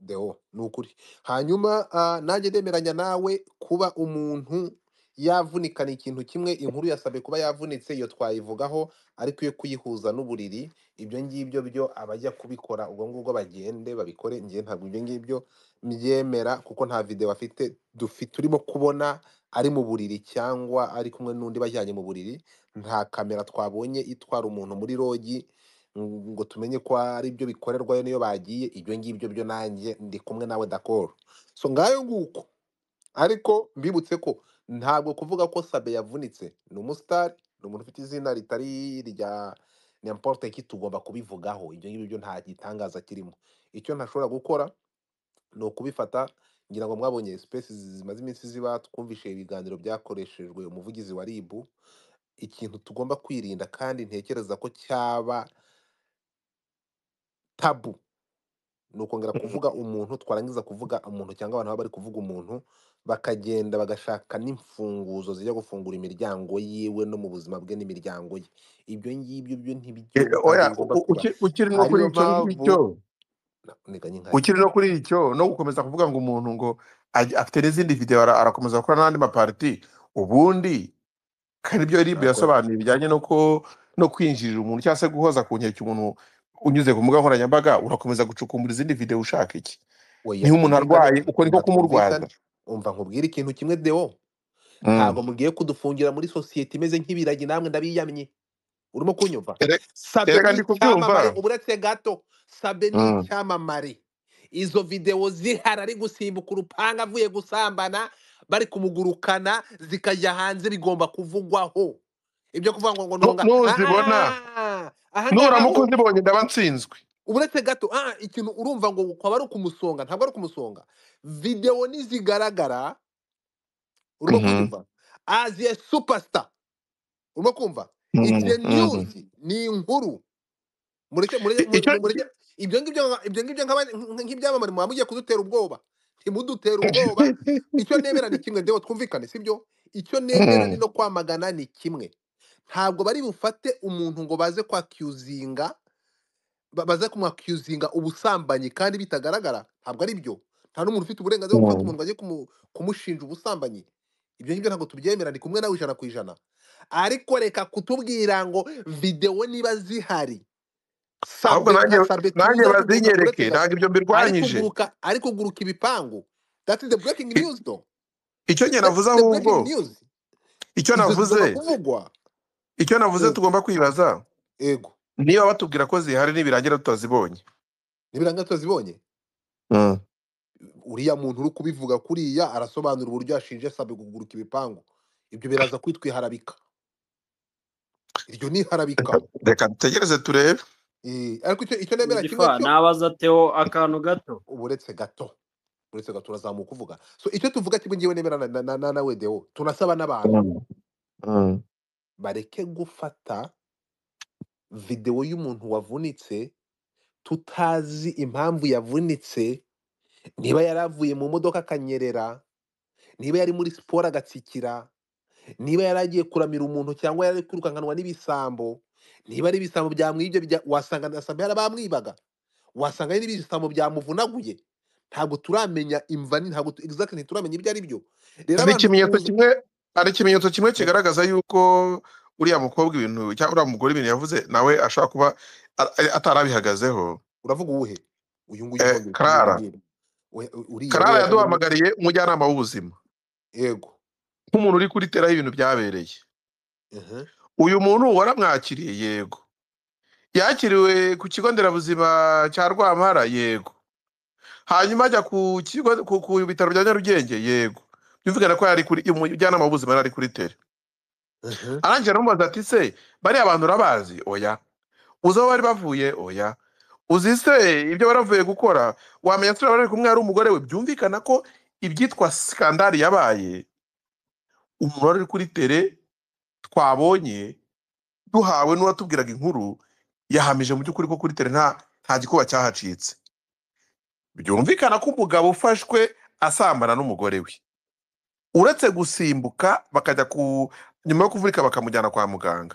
Speaker 4: deo ni ukuri hanyuma ah, nanjye ndemeranya nawe kuba umuntu yavunika ni ikintu kimwe inkuru ya sabe kuba yavunitse iyo twayivugaho ariko iyo kuyihuza n'uburiri ibyo ngibyo byo abajya kubikora ubwo ngubwo bagende babikore ngewe ntabwo ibyo ngibyo mbyemera kuko nta videwo afite dufi- turimo kubona ari mu buriri cyangwa ari kumwe n'undi bajyanye mu buriri nta kamera twabonye itwara umuntu muri rogi ngo tumenye ko ari byo bikorerwayo niyo bagiye ibyo ngibyo byo nanjye ndi kumwe nawe dakoro so ngayo nguko ariko mbibutse ko ntabwo kuvuga ko sabe yavunitse ni umusitari ni umuntu ufite izina ritari rya n'importe ki tugomba kubivugaho ibyo ngibyo byo nta gitangaza kirimo icyo ntashobora gukora ni ukubifata ngira ngo mwabonye sipesi zimaze iminsi ziba twumvise ibiganiro byakoreshejwe umuvugizi wa ribu ikintu tugomba kwirinda kandi ntekereza ko cyaba tabu ni ukongera kuvuga umuntu twarangiza kuvuga umuntu cyangwa abantu baba bari kuvuga umuntu bakagenda bagashaka n'imfunguzo zijya gufungura imiryango yiwe no mu buzima bwe n'imiryango ye ibyo ngibyo byo ntibijya
Speaker 5: oya uki- ukiri no kuri
Speaker 4: ariyo
Speaker 5: icyo ngicyo
Speaker 4: mpamvu nteganya nkaya
Speaker 5: ukiri no kuri icyo no gukomeza kuvuga ngo umuntu ngo aj- afite n'izindi videwo ara- arakomeza gukora n'andi mapariti ubundi kandi ibyo ribu
Speaker 4: nakoze
Speaker 5: yasobanuye bijyanye no ko no kwinjirira umuntu cyangwa se guhoza ku nkeke umuntu unyuze ku mbuga nkoranyambaga urakomeza gucukumbura izindi videwo ushaka iki
Speaker 4: oya
Speaker 5: niba umuntu
Speaker 4: twumvikane
Speaker 5: arwaye uko niko
Speaker 4: umva
Speaker 5: kumurwaza
Speaker 4: twumvikane umva nkubwire ikintu kimwe deo
Speaker 5: Mm.
Speaker 4: ntabwo mugiye kudufungira muri sosiyete imeze nk'ibiragi namwe ndabiyamye urimo kunyumva
Speaker 5: Ere-
Speaker 4: sabe
Speaker 5: erega
Speaker 4: ni
Speaker 5: ndi
Speaker 4: icyamamare
Speaker 5: kubyumva
Speaker 4: uburetse gato sabe ni
Speaker 5: Mm.
Speaker 4: icyamamare izo videwo zihari ari gusimbuka urupanga avuye gusambana bari kumugurukana zikajya hanze bigomba kuvugwaho ibyo kuvuga ngo ngo
Speaker 5: Nu-
Speaker 4: nunga
Speaker 5: nuzibona
Speaker 4: aha aha ngaha
Speaker 5: nuramuka
Speaker 4: ho
Speaker 5: uzibonye ndaba nsinzwe
Speaker 4: uretse gato ah ikintu urumva ngo kwaba ari ukumusonga ntabwo ari ukumusonga videwo nizigaragara urimo
Speaker 5: Mhm.
Speaker 4: kunyumva as a superstar urimo kumva it's
Speaker 5: Mm,
Speaker 4: a
Speaker 5: mm.
Speaker 4: news ni inkuru mureke mureke
Speaker 5: I- icyo
Speaker 4: mu- mureke ibyo ngibyo nga- ibyo ngibyo nk'aba- nk- nk'ibyamamare muba mugiye kudutera ubwoba ntimudutera ubwoba icyo nemera ni kimwe ndewe twumvikane sibyo icyo nemera ni
Speaker 5: Mm.
Speaker 4: no kwamagana ni kimwe ntabwo bari bufate umuntu ngo baze kwakiuzinga ba- baza kumwakiuzinga ubusambanyi kandi bitagaragara ntabwo ari byo nta n'umuntu ufite uburenganzira bwo gufata
Speaker 5: Mm.
Speaker 4: umuntu ngo ajye kumu- kumushinja ubusambanyi ibyo ngibyo ntabwo tubyemera ni kumwe nawe ijana ku ijana ariko reka kutubwira ngo videwo niba zihari
Speaker 5: ahubwo
Speaker 4: sabe
Speaker 5: nanjye
Speaker 4: kasabe tuzi
Speaker 5: nanjye
Speaker 4: ari kuguruka uretse
Speaker 5: bazinyereke
Speaker 4: gato
Speaker 5: ntabwo ibyo
Speaker 4: ari
Speaker 5: mbirwanyije
Speaker 4: kuguruka ari kuguruka ibipangu that is the breaking
Speaker 5: I-
Speaker 4: news though
Speaker 5: icyo njye
Speaker 4: that
Speaker 5: navuze
Speaker 4: is the
Speaker 5: ahubwo
Speaker 4: breaking news
Speaker 5: icyo
Speaker 4: izo
Speaker 5: navuze
Speaker 4: zigomba kuvugwa
Speaker 5: icyo navuze
Speaker 4: Mm,
Speaker 5: tugomba kwibaza
Speaker 4: ego
Speaker 5: niba batubwira ko zihari nibirangira tutazibonye
Speaker 4: nibiranga tuzibonye
Speaker 5: Mm.
Speaker 4: uriya muntu uri kubivuga kuriya arasobanura uburyo yashinje sabe kuguruka ibipangu ibyo biraza kwitwa iharabika iryo ni iharabika
Speaker 5: reka reka dutegereze turebe
Speaker 4: Eh, ariko icyo icyo
Speaker 6: Mu
Speaker 4: nemera kimwe
Speaker 6: gifa
Speaker 4: cyo
Speaker 6: nabaza Theo akantu gato
Speaker 4: uburetse gato uretse gato urazamuka uvuga so icyo tuvuga kimwe ngewe nemera na na- na- nawe deo tunasaba n'abantu
Speaker 5: Mm. Mm.
Speaker 4: bareke gufata videwo y'umuntu wavunitse tutazi impamvu yavunitse niba yari avuye mu modoka akanyerera niba yari muri siporo agatsikira niba yari agiye kuramira umuntu cyangwa yari ari kwirukankanwa n'ibisambo niba ari ibisambo byamwibye bya- wasanga nasambo yarabamwibaga wasanga ari n'ibisambo byamuvunaguye ntabwo turamenya imva ni ntabwo tu- exactly ntituramenya ibyo ari byo rero
Speaker 5: hari
Speaker 4: abantu
Speaker 5: ikimenyetso
Speaker 4: tuza
Speaker 5: kimwe hari ikimenyetso kimwe
Speaker 4: eh,
Speaker 5: kigaragaza yuko uriya mukobwa ibintu cyangwa uriya mugore ibintu yavuze nawe ashobora kuba a- a- atarabihagazeho
Speaker 4: uravuga uwuhe uyu nguyu
Speaker 5: Eh,
Speaker 4: nkongera
Speaker 5: karara
Speaker 4: kumubwira We- uriya we
Speaker 5: karara
Speaker 4: yaje muri
Speaker 5: yaduhamagariye umujyanama w'ubuzima
Speaker 4: yego
Speaker 5: nk'umuntu uri kuriteraho ibintu byabereye
Speaker 4: Mhm.
Speaker 5: uyu muntu waramwakiriye yego yakiriwe ku kigo nderabuzima cya rwampara yego hanyuma ajya ku kigo ku, ku bitaro bya nyarugenge yego byumvikana ko yari kuri umujyanama w'ubuzima yari ari kuri tere
Speaker 4: Mhm.
Speaker 5: arangije aramubaza ati se bariya bantu urabazi oya uzi aho bari bavuye oya uzi se ibyo baravuye gukora wamenya se bari kumwe ari umugore we byumvikana ko ibyitwa sikandari yabaye umuntu wari uri kuri tere twabonye duhawe n'uwatubwiraga inkuru yahamije mu by'ukuri ko kuri tere nta nta gikuba cyahacitse byumvikana ko umugabo ufashwe asambana n'umugore we uretse gusimbuka bakajya ku nyuma yo kuvurika bakamujyana kwa muganga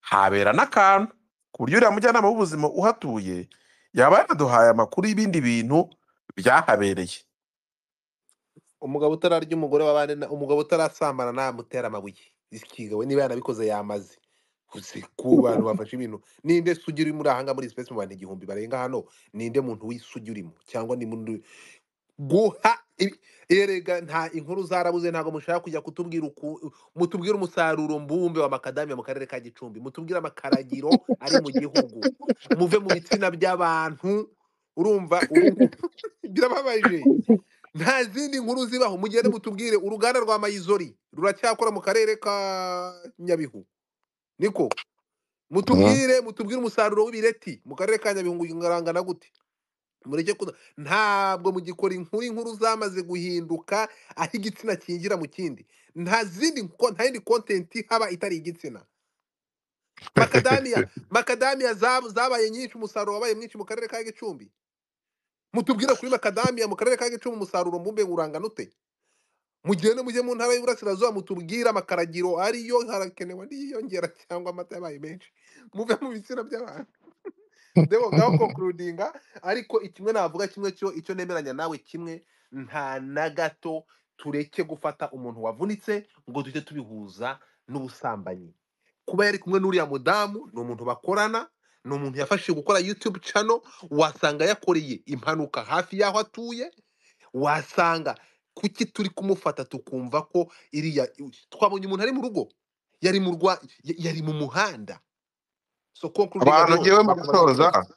Speaker 5: habera n'akantu ku buryo uriya mujyanama w'ubuzima uhatuye yaba yaraduhaye amakuru y'ibindi bintu byahabereye
Speaker 4: umugabo utararya umugore w'abandi na- umugabo utarasambana namutera amabuye ikiga we niba yanabikoze yamaze uzi ku bantu bafashe ibintu ninde sugi urimo urahanga muri space mu bantu igihumbi barenga hano ninde muntu w'isugi urimo cyangwa ni muntu guha Ibi- erega nta inkuru zarabuze ntabwo mushaka kujya kutubwira uku mutubwire umusaruro mbumbe wa makadamiya mu karere ka gicumbi mutubwire amakaragiro ari mu gihugu muve mu bitsina by'abantu urumva ubu- birababaje nta zindi nkuru zibaho mugende mutubwire uruganda rwa mayizori ruracyakora mu karere ka nyabihu niko mutubwire mutubwire umusaruro w'ibireti mu karere ka nyabihu urangana gute mureke kuda ntabwo mugikora inkuru inkuru zamaze guhinduka aho igitsina kingira mu kindi nta zindi nko- nta yindi content haba itari igitsina makadamiya makadamiya zab- zabaye nyinshi umusaruro wabaye mwinshi mu karere ka gicumbi mutubwire kuri makadamiya mu karere ka gicumbi umusaruro mbumbe urangana ute mugende mujye mu ntara y'uburasirazuba mutubwire amakaragiro ariyo harakenewe n'iyongera cyangwa amata yabaye menshi muve mu bitsina by'abantu ndebo ngaho konkurudinga ariko kimwe navuga kimwe cyo icyo nemeranya nawe kimwe nta na gato tureke gufata umuntu wavunitse ngo tujye tubihuza n'ubusambanyi kuba yari kumwe n'uriya mudamu ni umuntu bakorana ni umuntu yafashije gukora youtube channel wasanga yakoreye impanuka hafi y'aho atuye wasanga kuki turi kumufata tukumva ko iriya twabonye umuntu ari mu rugo yari mu rwa y- yari mu muhanda so concluding
Speaker 5: abantu
Speaker 4: rero,
Speaker 5: ngewe mu
Speaker 4: ntabwo
Speaker 5: gusoza
Speaker 4: nabikoze.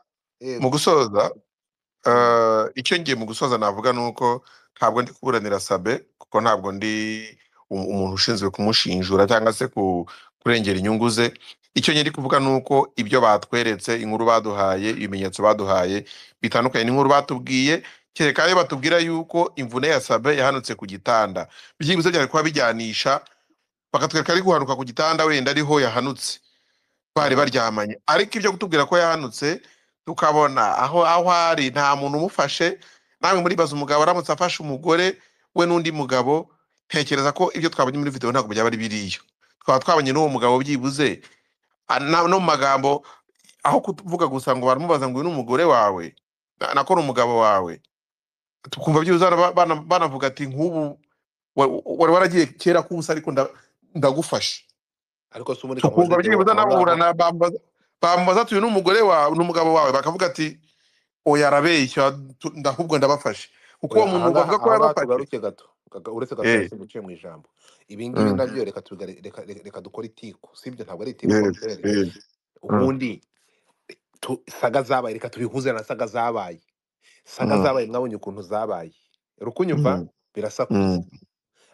Speaker 4: Yego.
Speaker 5: mu gusoza eh, icyo ngiye mu gusoza navuga ni uko ntabwo ndi kuburanira sabe kuko ntabwo ndi u- umuntu ushinzwe kumushinjura cyangwa se ku- kurengera inyungu ze icyo ngiye ndi kuvuga ni uko ibyo batweretse inkuru baduhaye ibimenyetso baduhaye bitandukanye n'inkuru batubwiye kereka iyo batubwira yuko imvune ya sabe yahanutse ku gitanda byibuze byari kuba bijyanisha bakatwereka ari guhanuka ku gitanda wenda ariho yahanutse bari baryamanye ariko ibyo kutubwira ko yahanutse tukabona aho aho ari nta muntu umufashe nawe muribaza umugabo aramutse afashe umugore we n'undi mugabo ntekereza ko ibyo twabonye muri videwo ntabwo byaba ari biriya twaba twabonye n'uwo mugabo byibuze a- na- no mu magambo aho kuvuga gusa ngo baramubaza ngo uyu ni umugore wawe na- nako ni umugabo wawe tukumva byibuze bana- bana- banavuga ati nk'ubu wa- wari waragiye kera k'ubusa ariko nda- ndagufasha
Speaker 4: ariko si ubundi
Speaker 5: tukumva
Speaker 4: kamubaze
Speaker 5: byibuze
Speaker 4: nabo
Speaker 5: nabura na bambaza bambaza ati uyu ni umugore wawe n'umugabo wawe bakavuga ati oya arabeshya tu- nda- ahubwo ndabafashe kuko uwo
Speaker 4: oya
Speaker 5: muntu
Speaker 4: ahangaha
Speaker 5: bavuga ko
Speaker 4: aho ngaho
Speaker 5: yarabafashe
Speaker 4: tugaruke gato Gaga- uretse gato
Speaker 5: Eh,
Speaker 4: yahise guciye mu ijambo ibi ngibi
Speaker 5: mm,
Speaker 4: nabyo reka tubigare- reka- reka- reka dukore itiku sibyo ntabwo ari itiku
Speaker 5: yes,
Speaker 4: kontere
Speaker 5: yes, mm,
Speaker 4: ubundi tu- saga zabaye reka tubihuze na saga zabaye saga
Speaker 5: mm,
Speaker 4: zabaye mwabonye ukuntu zabaye rukunyumva
Speaker 5: mm,
Speaker 4: birasakuza
Speaker 5: mm, mm,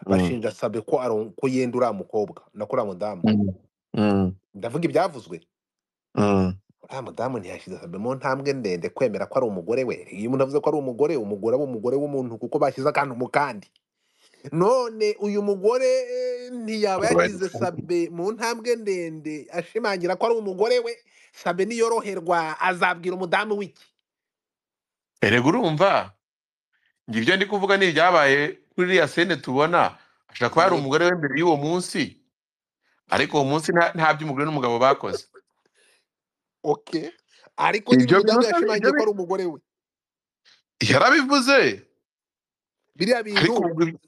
Speaker 4: bashinja sabe ko aron- ko yenda uriya mukobwa na ko uriya mudamu
Speaker 5: mm, mm,
Speaker 4: ndavuga ibyavuzwe
Speaker 5: mm.
Speaker 4: uriya mudamu ntiyashyize sabe mu ntambwe ndende kwemera ko ari umugore we iyo umuntu avuze ko ari umugore umugore aba umugore w'umuntu kuko bashyize akantu mu kandi none uyu mugore eh, ntiyaba yashyize sabe mu ntambwe ndende ashimangira ko ari umugore we sabe niyoroherwa azabwira umudamu w'iki
Speaker 5: erega urumva njye ibyo ndi kuvuga ni ibyabaye kuri iriya sene tubona ashobora kuba yari
Speaker 4: Yego.
Speaker 5: umugore we mbere y'uwo munsi ariko uwo munsi nta nta by'umugore n'umugabo bakoze
Speaker 4: okay ariko nyine
Speaker 5: ibyo
Speaker 4: umudamu
Speaker 5: bivuze ibyo
Speaker 4: yashimangiye ko
Speaker 5: bi-
Speaker 4: ari umugore we
Speaker 5: yarabivuze
Speaker 4: biriya
Speaker 5: ariko
Speaker 4: bintu
Speaker 5: ubwo ibi-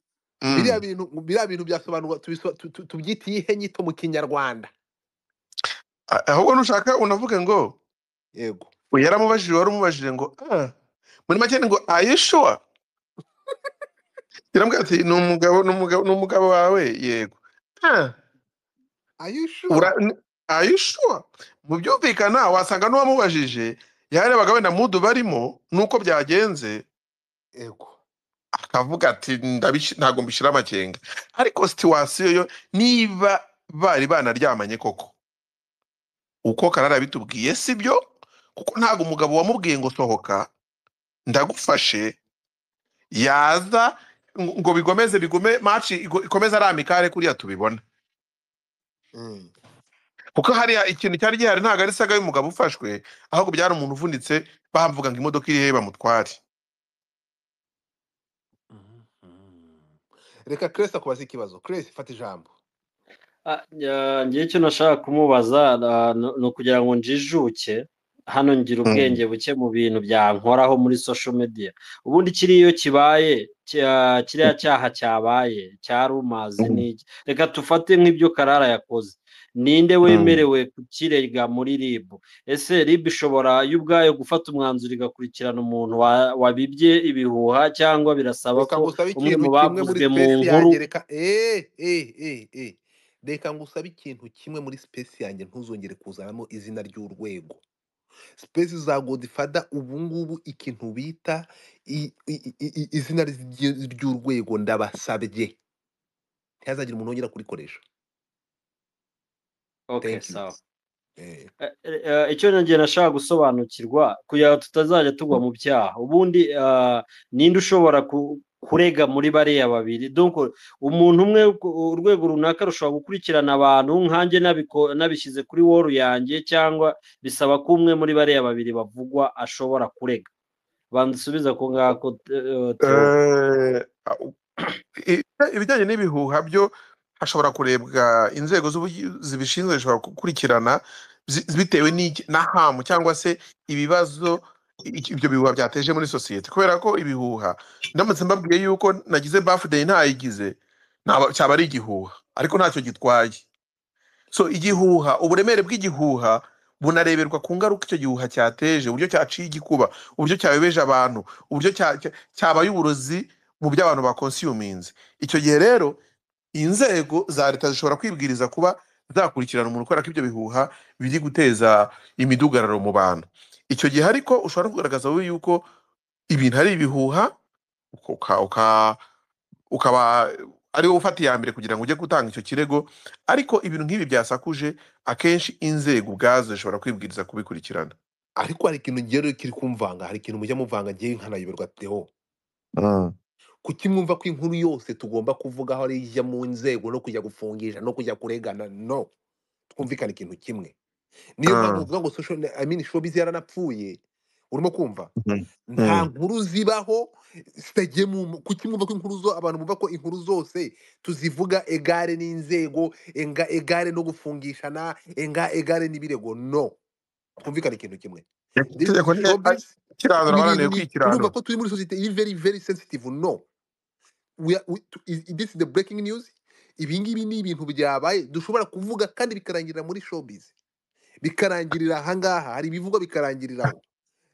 Speaker 5: mm.
Speaker 4: biriya bintu biriya bintu byasobanurwa tubiso- tu- tu- tubyite iyihe nyito mu kinyarwanda
Speaker 5: A- ahubwo nushaka unavuge ngo
Speaker 4: yego
Speaker 5: uyu yaramubajije wari umubajije ngo ah, muri make ni ngo ayishuwa yaramubwira ati ni umugabo ni umugabo ni umugabo wawe yego
Speaker 4: are you sure
Speaker 5: ayishuwa mu byumvikana wasanga n'uwamubajije yarebaga wenda mudu barimo nuko byagenze
Speaker 4: yego
Speaker 5: akavuga ati "Ndabishi- ntabwo mbishyira amakenga ariko situwasiyo yo niba bari banaryamanye koko uko karara bitubwiye sibyo kuko ntabwo umugabo wamubwiye ngo sohoka ndagufashe yaza ngo ngo bikomeze bigume match igo- ikomeze ari amikare kuriya tubibona
Speaker 4: Mm.
Speaker 5: kuko hariya ikintu cyari gihari ntabwo ari saga y'umugabo ufashwe ahubwo byari umuntu uvunitse bamuvuga ngo imodoka iri he bamutware
Speaker 4: Mhm. reka keresi akubaze ikibazo keresi fata ijambo
Speaker 6: ngewe icyo nashaka kumubaza ah, ni ni ukugira ngo njijuke hano ngira ubwenge buke mu bintu byankoraho muri social media ubundi kiriya iyo kibaye cya- kiriya cyaha cyabaye cyarumazi n'iki reka tufate nk'ibyo karara yakoze ninde wemerewe kukirega muri rib ese rib ishobora yo ubwayo gufata umwanzuro igakurikirana umuntu wa- wabibye ibihuha cyangwa birasaba
Speaker 4: reka
Speaker 6: ko
Speaker 4: ngusabe
Speaker 6: umwe
Speaker 4: ikintu
Speaker 6: mu
Speaker 4: kimwe muri
Speaker 6: bavuzwe mu
Speaker 4: spesi
Speaker 6: nkuru
Speaker 4: yanjye reka eh, eh, eh, eh. reka ngusabe ikintu kimwe muri spesi yanjye ntuzongere kuzanamo izina ry'urwego spesi za godifada ubu ngubu ikintu bita i- i- i- i- izina ry'i- ry'urwego ndabasabye ntihazagire umuntu wongera kurikoresha
Speaker 6: okay
Speaker 4: Thank you.
Speaker 6: sawa
Speaker 4: Eh.
Speaker 6: Eh, eh, icyo nongeye nashaka gusobanukirwa kugira ngo tutazajya tugwa mu byaha ubundi ah, ninde ushobora ku- kurega muri bariya babiri donc umuntu umwe ku- urwego runaka rushobora gukurikirana abantu nkanjye nabiko- nabishyize kuri woru yanjye cyangwa bisaba ko umwe muri bariya babiri bavugwa ashobora kurega bansubiza ku ngako eh, Theo.
Speaker 5: Eh, i- ibijyanye n'ibihuha byo hashobora kurebwa inzego z'ubugi- zibishinzwe zishobora gukurikirana zi- bitewe n'iki- na hamu cyangwa se ibibazo i- ibyo bihuha byateje muri sosiyete kubera ko ibihuha ndamutse mbabwiye yuko nagize bafudeyi ntayigize ntaba- cyaba ari igihuha ariko ntacyo gitwaye so igihuha uburemere bw'igihuha bunareberwa ku ngaruka icyo gihuha cyateje uburyo cyaciye igikuba uburyo cyabebeje abantu uburyo cya- cya- cyabaye uburozi mu byo abantu bakonsiyuminze icyo gihe rero inzego za leta zishobora kwibwiriza kuba zakurikirana umuntu kubera ko ibyo bihuha biri guteza imidugararo mu bantu icyo gihe ariko ushobora no kugaragaza wowe yuko ibintu ari ibihuha uka- uka- ukaba ari wowe ufata iya mbere kugira ngo ujye gutanga icyo kirego ariko ibintu nk'ibi byasakuje akenshi inzego ubwazo zishobora kwibwiriza kubikurikirana
Speaker 4: ariko hari ikintu ngewe kiri kumvanga hari ikintu mujya muvanga ngewe nkanayoberwa teho kutimwumva ko inkuru yose tugomba kuvuga aho ari ijya mu nzego no kujya gufungisha no kujya kuregana no twumvikana ikintu kimwe niyo
Speaker 5: Ah.
Speaker 4: mpamvu uvuga ngo social I mean showbiz yaranapfuye urimo kumva
Speaker 5: Mhm.
Speaker 4: nta nkuru zibaho zitajye mu kutimwumva ko inkuru zo abantu bumva ko inkuru zose tuzivuga egare n'inzego enga egare no gufungishana enga egare n'ibirego no twumvikane ikintu kimwe This is
Speaker 5: itegeko ni-
Speaker 4: showbiz
Speaker 5: kirandura
Speaker 4: ni
Speaker 5: abaraneye
Speaker 4: ibintu ni-
Speaker 5: kwikirandura
Speaker 4: urumva ko turi muri sosiyete iri very very sensitive no we are, we, to- is, is this the breaking news ibingibi ni ibintu byabaye dushobora kuvuga kandi bikarangirira muri showbiz bikarangirira ahangaha hari ibivugwa bikarangiriraho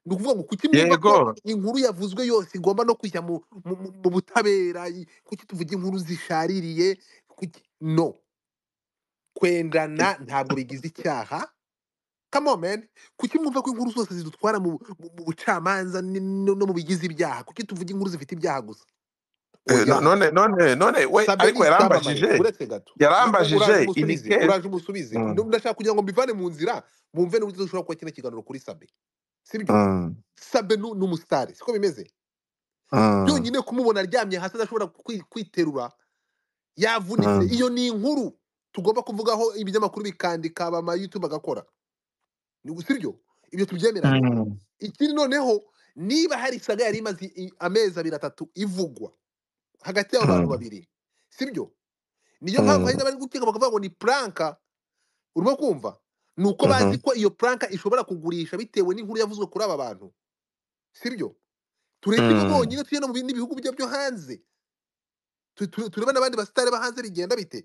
Speaker 4: ni ukuvuga ngo kuki mwumva ko
Speaker 5: Yego.
Speaker 4: inkuru yavuzwe yose igomba no kujya mu, mu, mu, mu butabera i- kuki tuvuga inkuru zishaririye kuki no kwendana ntabwo bigize icyaha come on man kuki mwumva ko inkuru zose zidutwara mu, mu, mu bucamanza ni- no, no mu bigize ibyaha kuki tuvuga inkuru zifite ibyaha gusa
Speaker 5: Eh,
Speaker 4: oya
Speaker 5: no- none none none we
Speaker 4: sabe
Speaker 5: ariko yarambajije
Speaker 4: icyamamare uretse gato
Speaker 5: yarambajije,
Speaker 4: uraje
Speaker 5: ini
Speaker 4: umusubize
Speaker 5: ke-
Speaker 4: uraje umusubize
Speaker 5: Mm.
Speaker 4: Ndo- ndashaka kugira ngo mbivane mu nzira bumve n'uburyo dushobora kuba kino kiganiro kuri sabe sibyo
Speaker 5: Mm,
Speaker 4: sabe nu- ni umusitari siko bimeze
Speaker 5: mm,
Speaker 4: byonyine kumubona aryamye hasi adashobora kwi- kwiterura yavunitse
Speaker 5: Mm.
Speaker 4: iyo ni inkuru tugomba kuvugaho ibinyamakuru bikandika abamayutube agakora Ni gu- sibyo ibyo tubyemeranye
Speaker 5: mm,
Speaker 4: ikindi noneho niba hari saga yari imaze i- amezi abiri atatu ivugwa hagati y'abo bantu
Speaker 5: Mm.
Speaker 4: babiri sibyo niyo mpamvu hari n'abari gukeka bakavuga ngo ni puranka urimo kumva ni uko bazi
Speaker 5: Mhm.
Speaker 4: ko iyo puranka ishobora kugurisha bitewe n'inkuru yavuzwe kuri aba bantu sibyo tureke ibi
Speaker 5: Mm.
Speaker 4: bonyine tujye no mu bindi bihugu bya- byo hanze Tu- tu- turebe n'abandi basitari bo hanze bigenda bite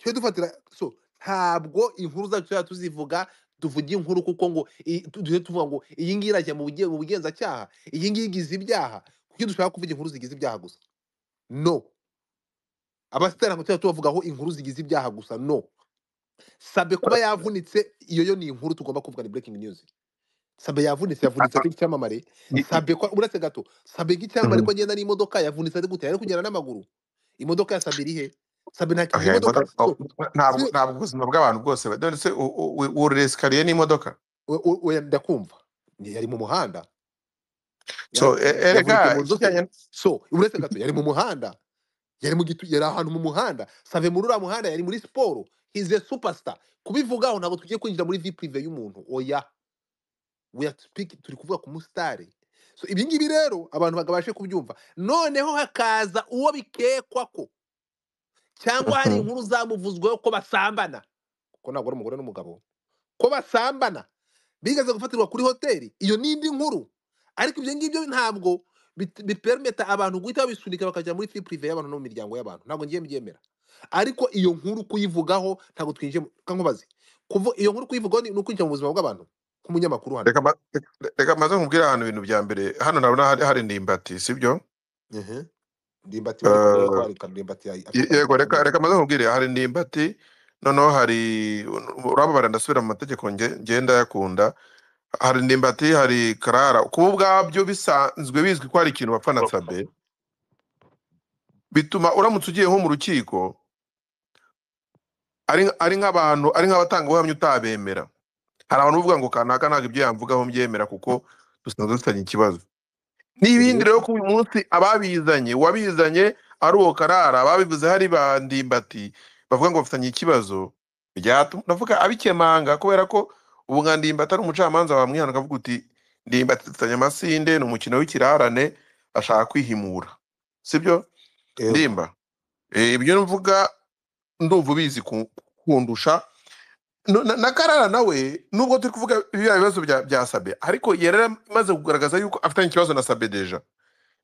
Speaker 4: tujye dufatira so ntabwo inkuru zacu tuzajya tuzivuga tuvuge inkuru kuko ngo i- tu- tujye tuvuga ngo iyi ngiyi irajya mu buge- mu bugenzacyaha iyi ngiyi igize ibyaha kuki dushaka kuvuga inkuru zigize ibyaha gusa no abasitari ntabwo tujya tubavugaho inkuru zigize ibyaha gusa no sabe kuba yavunitse iyo yo ni inkuru tugomba kuvuga ni breaking news sabe yavunitse yavunitse ari icyamamare
Speaker 5: i- i-
Speaker 4: sabe kwa uretse gato sabe nk'icyamamare ko agenda n'imodoka yavunitse ari gute yari kugenda n'amaguru imodoka ya sabe iri he sabe nta
Speaker 5: okay,
Speaker 4: imodoka
Speaker 5: imodoka- oh,
Speaker 4: so,
Speaker 5: ntabwo
Speaker 4: si-
Speaker 5: ntabwo ubuzima bw'abantu bwose none se u- u- u- wurira esikariye n'imodoka
Speaker 4: o- o- oya ndakumva Ni- yari mu muhanda
Speaker 5: so
Speaker 4: Yara-
Speaker 5: e- erega
Speaker 4: yavunitse mu nzoteri
Speaker 5: ikijyanye
Speaker 4: so uretse gato yari mu muhanda yari mu gitu yari ahantu mu muhanda save muri uriya muhanda yari muri siporo hize superstar kubivugaho ntabwo tugiye kwinjira muri vi prive y'umuntu oya we are speaking turi kuvuga ku musitari so ibi ngibi rero abantu bagabashe kubyumva noneho hakaza uwo bikekwa ko cyangwa hari
Speaker 5: Mhm.
Speaker 4: inkuru zamuvuzweho ko basambana kuko ntabwo ari umugore n'umugabo ko basambana bigeze gufatirwa kuri hoteli iyo ni indi nkuru ariko ibyo ngibyo ntabwo bit- bipermeta abantu guhita babisunika bakajya muri fili purive y'abantu no mu miryango y'abantu ntabwo ngiye mbyemera ariko iyo nkuru kuyivugaho ntabwo twinjiye mu- ka nkubaze kuvu iyo nkuru kuyivugaho ni ni ukwinjira mu buzima bw'abantu nk'umunyamakuru hano
Speaker 5: reka ma- reka- reka maze nkubwire ahantu ibintu bya mbere hano nabona hari hari ndimbati sibyo
Speaker 4: Ehe. ndimbati bari kumwe
Speaker 5: Eh,
Speaker 4: batwarika ndimbati ya-
Speaker 5: Ye-
Speaker 4: afite
Speaker 5: yego reka
Speaker 4: amakuru.
Speaker 5: reka maze nkubwire hari ndimbati noneho hari urababara ndasubira mu mategeko nge- ngenda yakunda hari ndimbati hari karara kuba ubwabyo bisanzwe bizwi ko hari ikintu bapfa na sabe bituma uramutse ugiye nko mu rukiko ari ari nk'abantu ari nk'abatangabuhamya utabemera hari abantu bavuga ngo kanaka ntabwo ibyo yamvugaho mbyemera kuko dusanzwe dufitanye ikibazo n'ibindi rero ko uyu munsi ababizanye uwabizanye ari uwo karara ababivuze hari ba ndimbati bavuga ngo bafitanye ikibazo byatuma ndavuga abikemanga kubera ko ubu nka ndimbati ari umucamanza wamwihana akavuga uti ndimbati dufitanye amasinde ni umukino w'ikirarane ashaka kwihimura sibyo
Speaker 4: Yego.
Speaker 5: ndimba Eh, ibyo mvuga ndumva ubizi ku- kundusha No- na na karara nawe nubwo turi kuvuga biriya bibazo bya bya sabe ariko yari amaze kugaragaza yuko afitanye ikibazo na sabe deja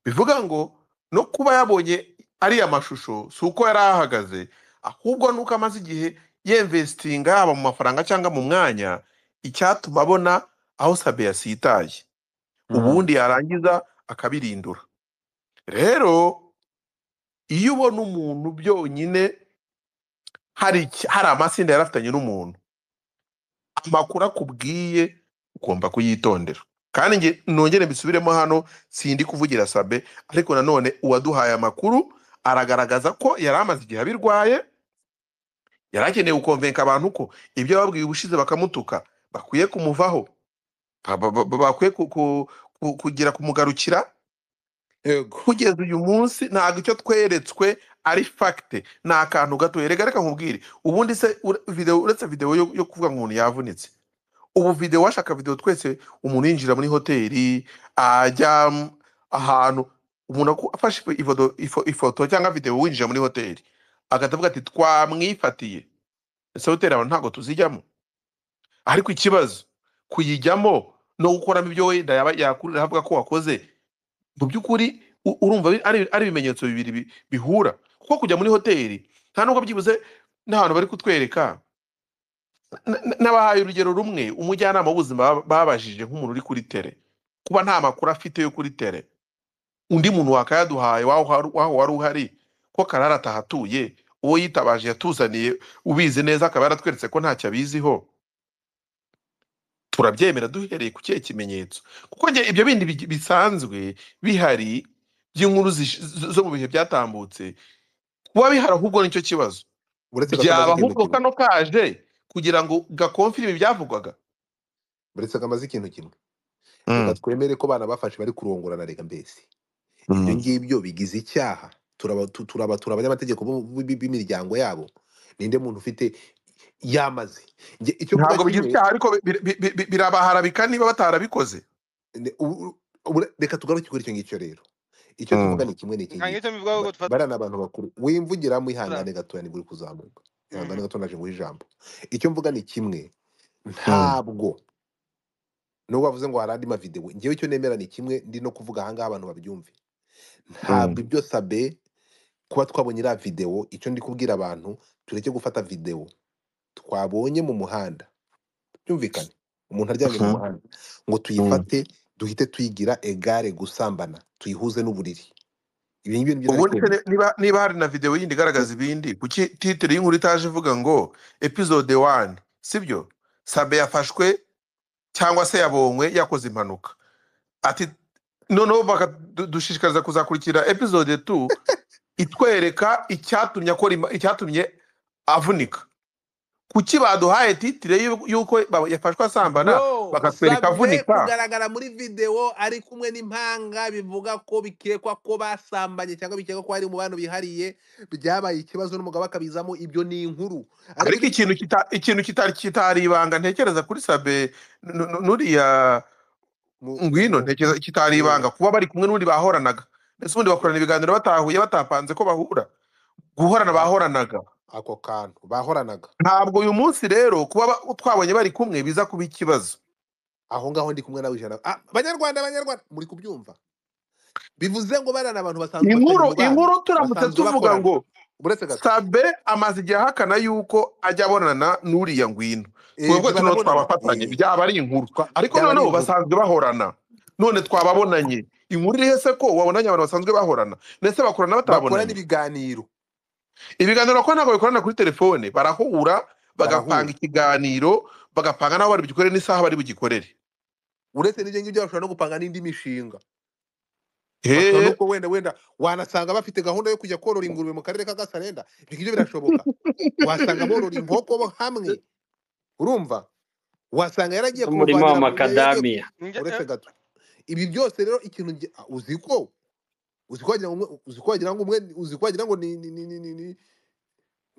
Speaker 5: bivuga ngo no kuba yabonye ariya mashusho si uko yari ahagaze ahubwo ni uko amaze igihe yemvesitinga yaba mu mafaranga cyangwa mu mwanya icyatuma abona aho sabe yasitaye ubundi yarangiza akabirindura rero iyo ubona umuntu byonyine hari iki- hari amatsinda yari afitanye n'umuntu amakuru akubwiye ugomba kuyitondera kandi nge nongere mbisubiremo hano sindi kuvugira sabe ariko nanone uwaduhaye amakuru aragaragaza ko yari amaze igihe abirwaye yari akeneye gukonvenka abantu ko ibyo babwiye ubushize bakamutuka bakwiye kumuvaho ba- ba- ba- bakwiye ku- ku- ku- kugira kumugarukira
Speaker 4: yego
Speaker 5: kugeza uyu munsi ntabwo icyo tweretswe ari fagite ni akantu gato reka reka nkubwire ubundi se ure- video- uretse videwo yo yo kuvuga ngo umuntu yavunitse ubu videwo washaka videwo twese umuntu yinjira muri hoteli ajya m- ahantu umuntu aku- afashe ifo- ifoto- ifo- ifoto cyangwa videwo winjira muri hoteli agahita avuga ati twamwifatiye ese hoteli abantu ntabwo tuzijyamo ariko ikibazo kuyijyamo no gukoramo ibyo wenda yaba yakurira avuga ko wakoze mu by'ukuri u- urumva bi- ari ari ibimenyetso bibiri bi- bihura kuko kujya muri hoteli nta nubwo byibuze n'ahantu bari kutwereka N- n- n'abahaye urugero rumwe umujyanama w'ubuzima baba- babajije nk'umuntu uri kuri tere kuba nta makuru afite yo kuri tere undi muntu wakayaduhaye waho hari- waho wari uhari ko karara atahatuye uwo yitabaje yatuzaniye ubizi neza akaba yaratweretse ko ntacyo abiziho turabyemera duhereye ku kihe kimenyetso kuko njye ibyo bindi bi- bisanzwe bihari by'inkuru zish- z- zo mu bihe byatambutse kuba bihari ahubwo nicyo kibazo
Speaker 4: uretse kamaze
Speaker 5: byaba
Speaker 4: ikintu
Speaker 5: ahubwo
Speaker 4: kimwe
Speaker 5: kano kaje kugira ngo gakomfirime ibyavugwaga
Speaker 4: uretse kamaze ikintu kimwe reka
Speaker 5: Mm,
Speaker 4: twemere ko abana bafashe bari kurongorana reka mbese ibyo
Speaker 5: mm.
Speaker 4: ngibyo bigize icyaha turaba tu- turaba turaba abanyamategeko bo- b- b- b'imiryango yabo ninde muntu ufite yamaze Njye icyo mvuga
Speaker 5: ntabwo bigize
Speaker 4: kimwe
Speaker 5: icyaha ariko bi- bi- bi- bi- birabaharabika niba batarabikoze
Speaker 4: ne- ubu- ubu- reka tugaruke kuri icyo ngicyo rero icyo tuvuga ni kimwe n'iki ngiki
Speaker 7: nkangicyo mbivugaho
Speaker 4: Ba-
Speaker 7: ko twa
Speaker 4: bariya ni abantu bakuru wimvugira mwihangane gatoya nibwo uri kuzamuka ihangane gato naje nguhe ijambo icyo mvuga ni kimwe ntabwo nubwo bavuze ngo hari andi mavidewo ngewe icyo nemera ni kimwe ndi no kuvuga ahangaha abantu babyumve ntabwo ibyo sabe kuba twabonye iriya videwo icyo ndi kubwira abantu tureke gufata videwo twabonye mu muhanda byumvikane umuntu aryamye mu muhanda ngo tuyifate duhite tuyigira egare gusambana tuyihuze n'uburiri ibi ngibyo ni byo nari
Speaker 5: ubundi se
Speaker 4: kwemera
Speaker 5: ni- niba niba hari na videwo yindi igaragaza ibindi kuki titire y'inkuru itaje ivuga ngo episode wani sibyo sabe yafashwe cyangwa se yabonywe yakoze impanuka ati noneho bakadushishikariza kuzakurikira episode tu itwereka icyatumye akora ima- icyatumye avunika kuki baduhaye titire y'u- y'uko ba- yafashwe asambana
Speaker 4: bro
Speaker 5: bakatwereka
Speaker 4: sabe
Speaker 5: avunika
Speaker 4: kugaragara muri videwo ari kumwe n'impanga bivuga ko bikekwa ko basambanye cyangwa bikekwa ko hari mu bantu bihariye byabaye ikibazo n'umugabo akabizamo ibyo ni inkuru ariko
Speaker 5: ariko ikintu kita- ikintu kitari kitari ibanga ntekereza kuri sabe nu- nu- nuriya
Speaker 4: mu-
Speaker 5: ngwino
Speaker 4: mu-
Speaker 5: ntekereza kitari ibanga kuba bari kumwe n'undi bahoranaga ndetse ubundi bakorana ibiganiro batahuye batapanze ko bahura guhorana
Speaker 4: a-
Speaker 5: bahoranaga
Speaker 4: ako kantu bahoranaga
Speaker 5: ntabwo uyu munsi rero kuba ba- twabonye bari kumwe biza kuba ikibazo
Speaker 4: aho ngaho ndi kumwe nawe ijana Ah, banyarwanda banyarwanda muri kubyumva bivuze ngo bariya ni abantu basanzwe
Speaker 5: inkuru
Speaker 4: bafitanye umubano.
Speaker 5: inkuru turamutse
Speaker 4: basanzwe
Speaker 5: tuvuga
Speaker 4: bakorana.
Speaker 5: ngo
Speaker 4: buretse gato
Speaker 5: sabe amaze igihe ahakana yuko ajya abonana n'uriya ngwino
Speaker 4: Eh,
Speaker 5: twebwe tuno
Speaker 4: tuzanabona-
Speaker 5: twabafatanye
Speaker 4: Eh,
Speaker 5: byaba ari inkuru
Speaker 4: twa-
Speaker 5: ariko
Speaker 4: byaba ari
Speaker 5: noneho
Speaker 4: inkuru.
Speaker 5: basanzwe bahorana none twababonanye inkuru iriho se ko wabonanye abantu basanzwe bahorana ndetse bakorana
Speaker 4: bakorana
Speaker 5: batabonanye
Speaker 4: ibiganiro
Speaker 5: ibiganiro ko ntabwo bikorana kuri telefone barahura bagapanga
Speaker 4: Barahura.
Speaker 5: ikiganiro bagapanga n'aho bari bugikore n'isaha bari bugikorere
Speaker 4: uretse n'ibyo ngibyo bashobora no gupanga n'indi mishinga Bashobora
Speaker 5: Hehe.
Speaker 4: nuko wenda wenda wanasanga bafite gahunda yo kujya korora ingurube mu karere ka gasarenda ibyo ngibyo birashoboka wasanga borora inkoko bo hamwe urumva wasanga yaragiye
Speaker 6: umurima
Speaker 4: kumuvanira
Speaker 6: wa
Speaker 4: mu- yagiye-
Speaker 6: makadamiya
Speaker 7: Nge-
Speaker 4: uretse
Speaker 7: eh,
Speaker 4: gato ibi byose rero ikintu nge- ah, uzi ko uzi ko wagira ngo umwe- uzi ko wagira ngo umwe uzi ko wagira ngo ni ni ni ni ni ni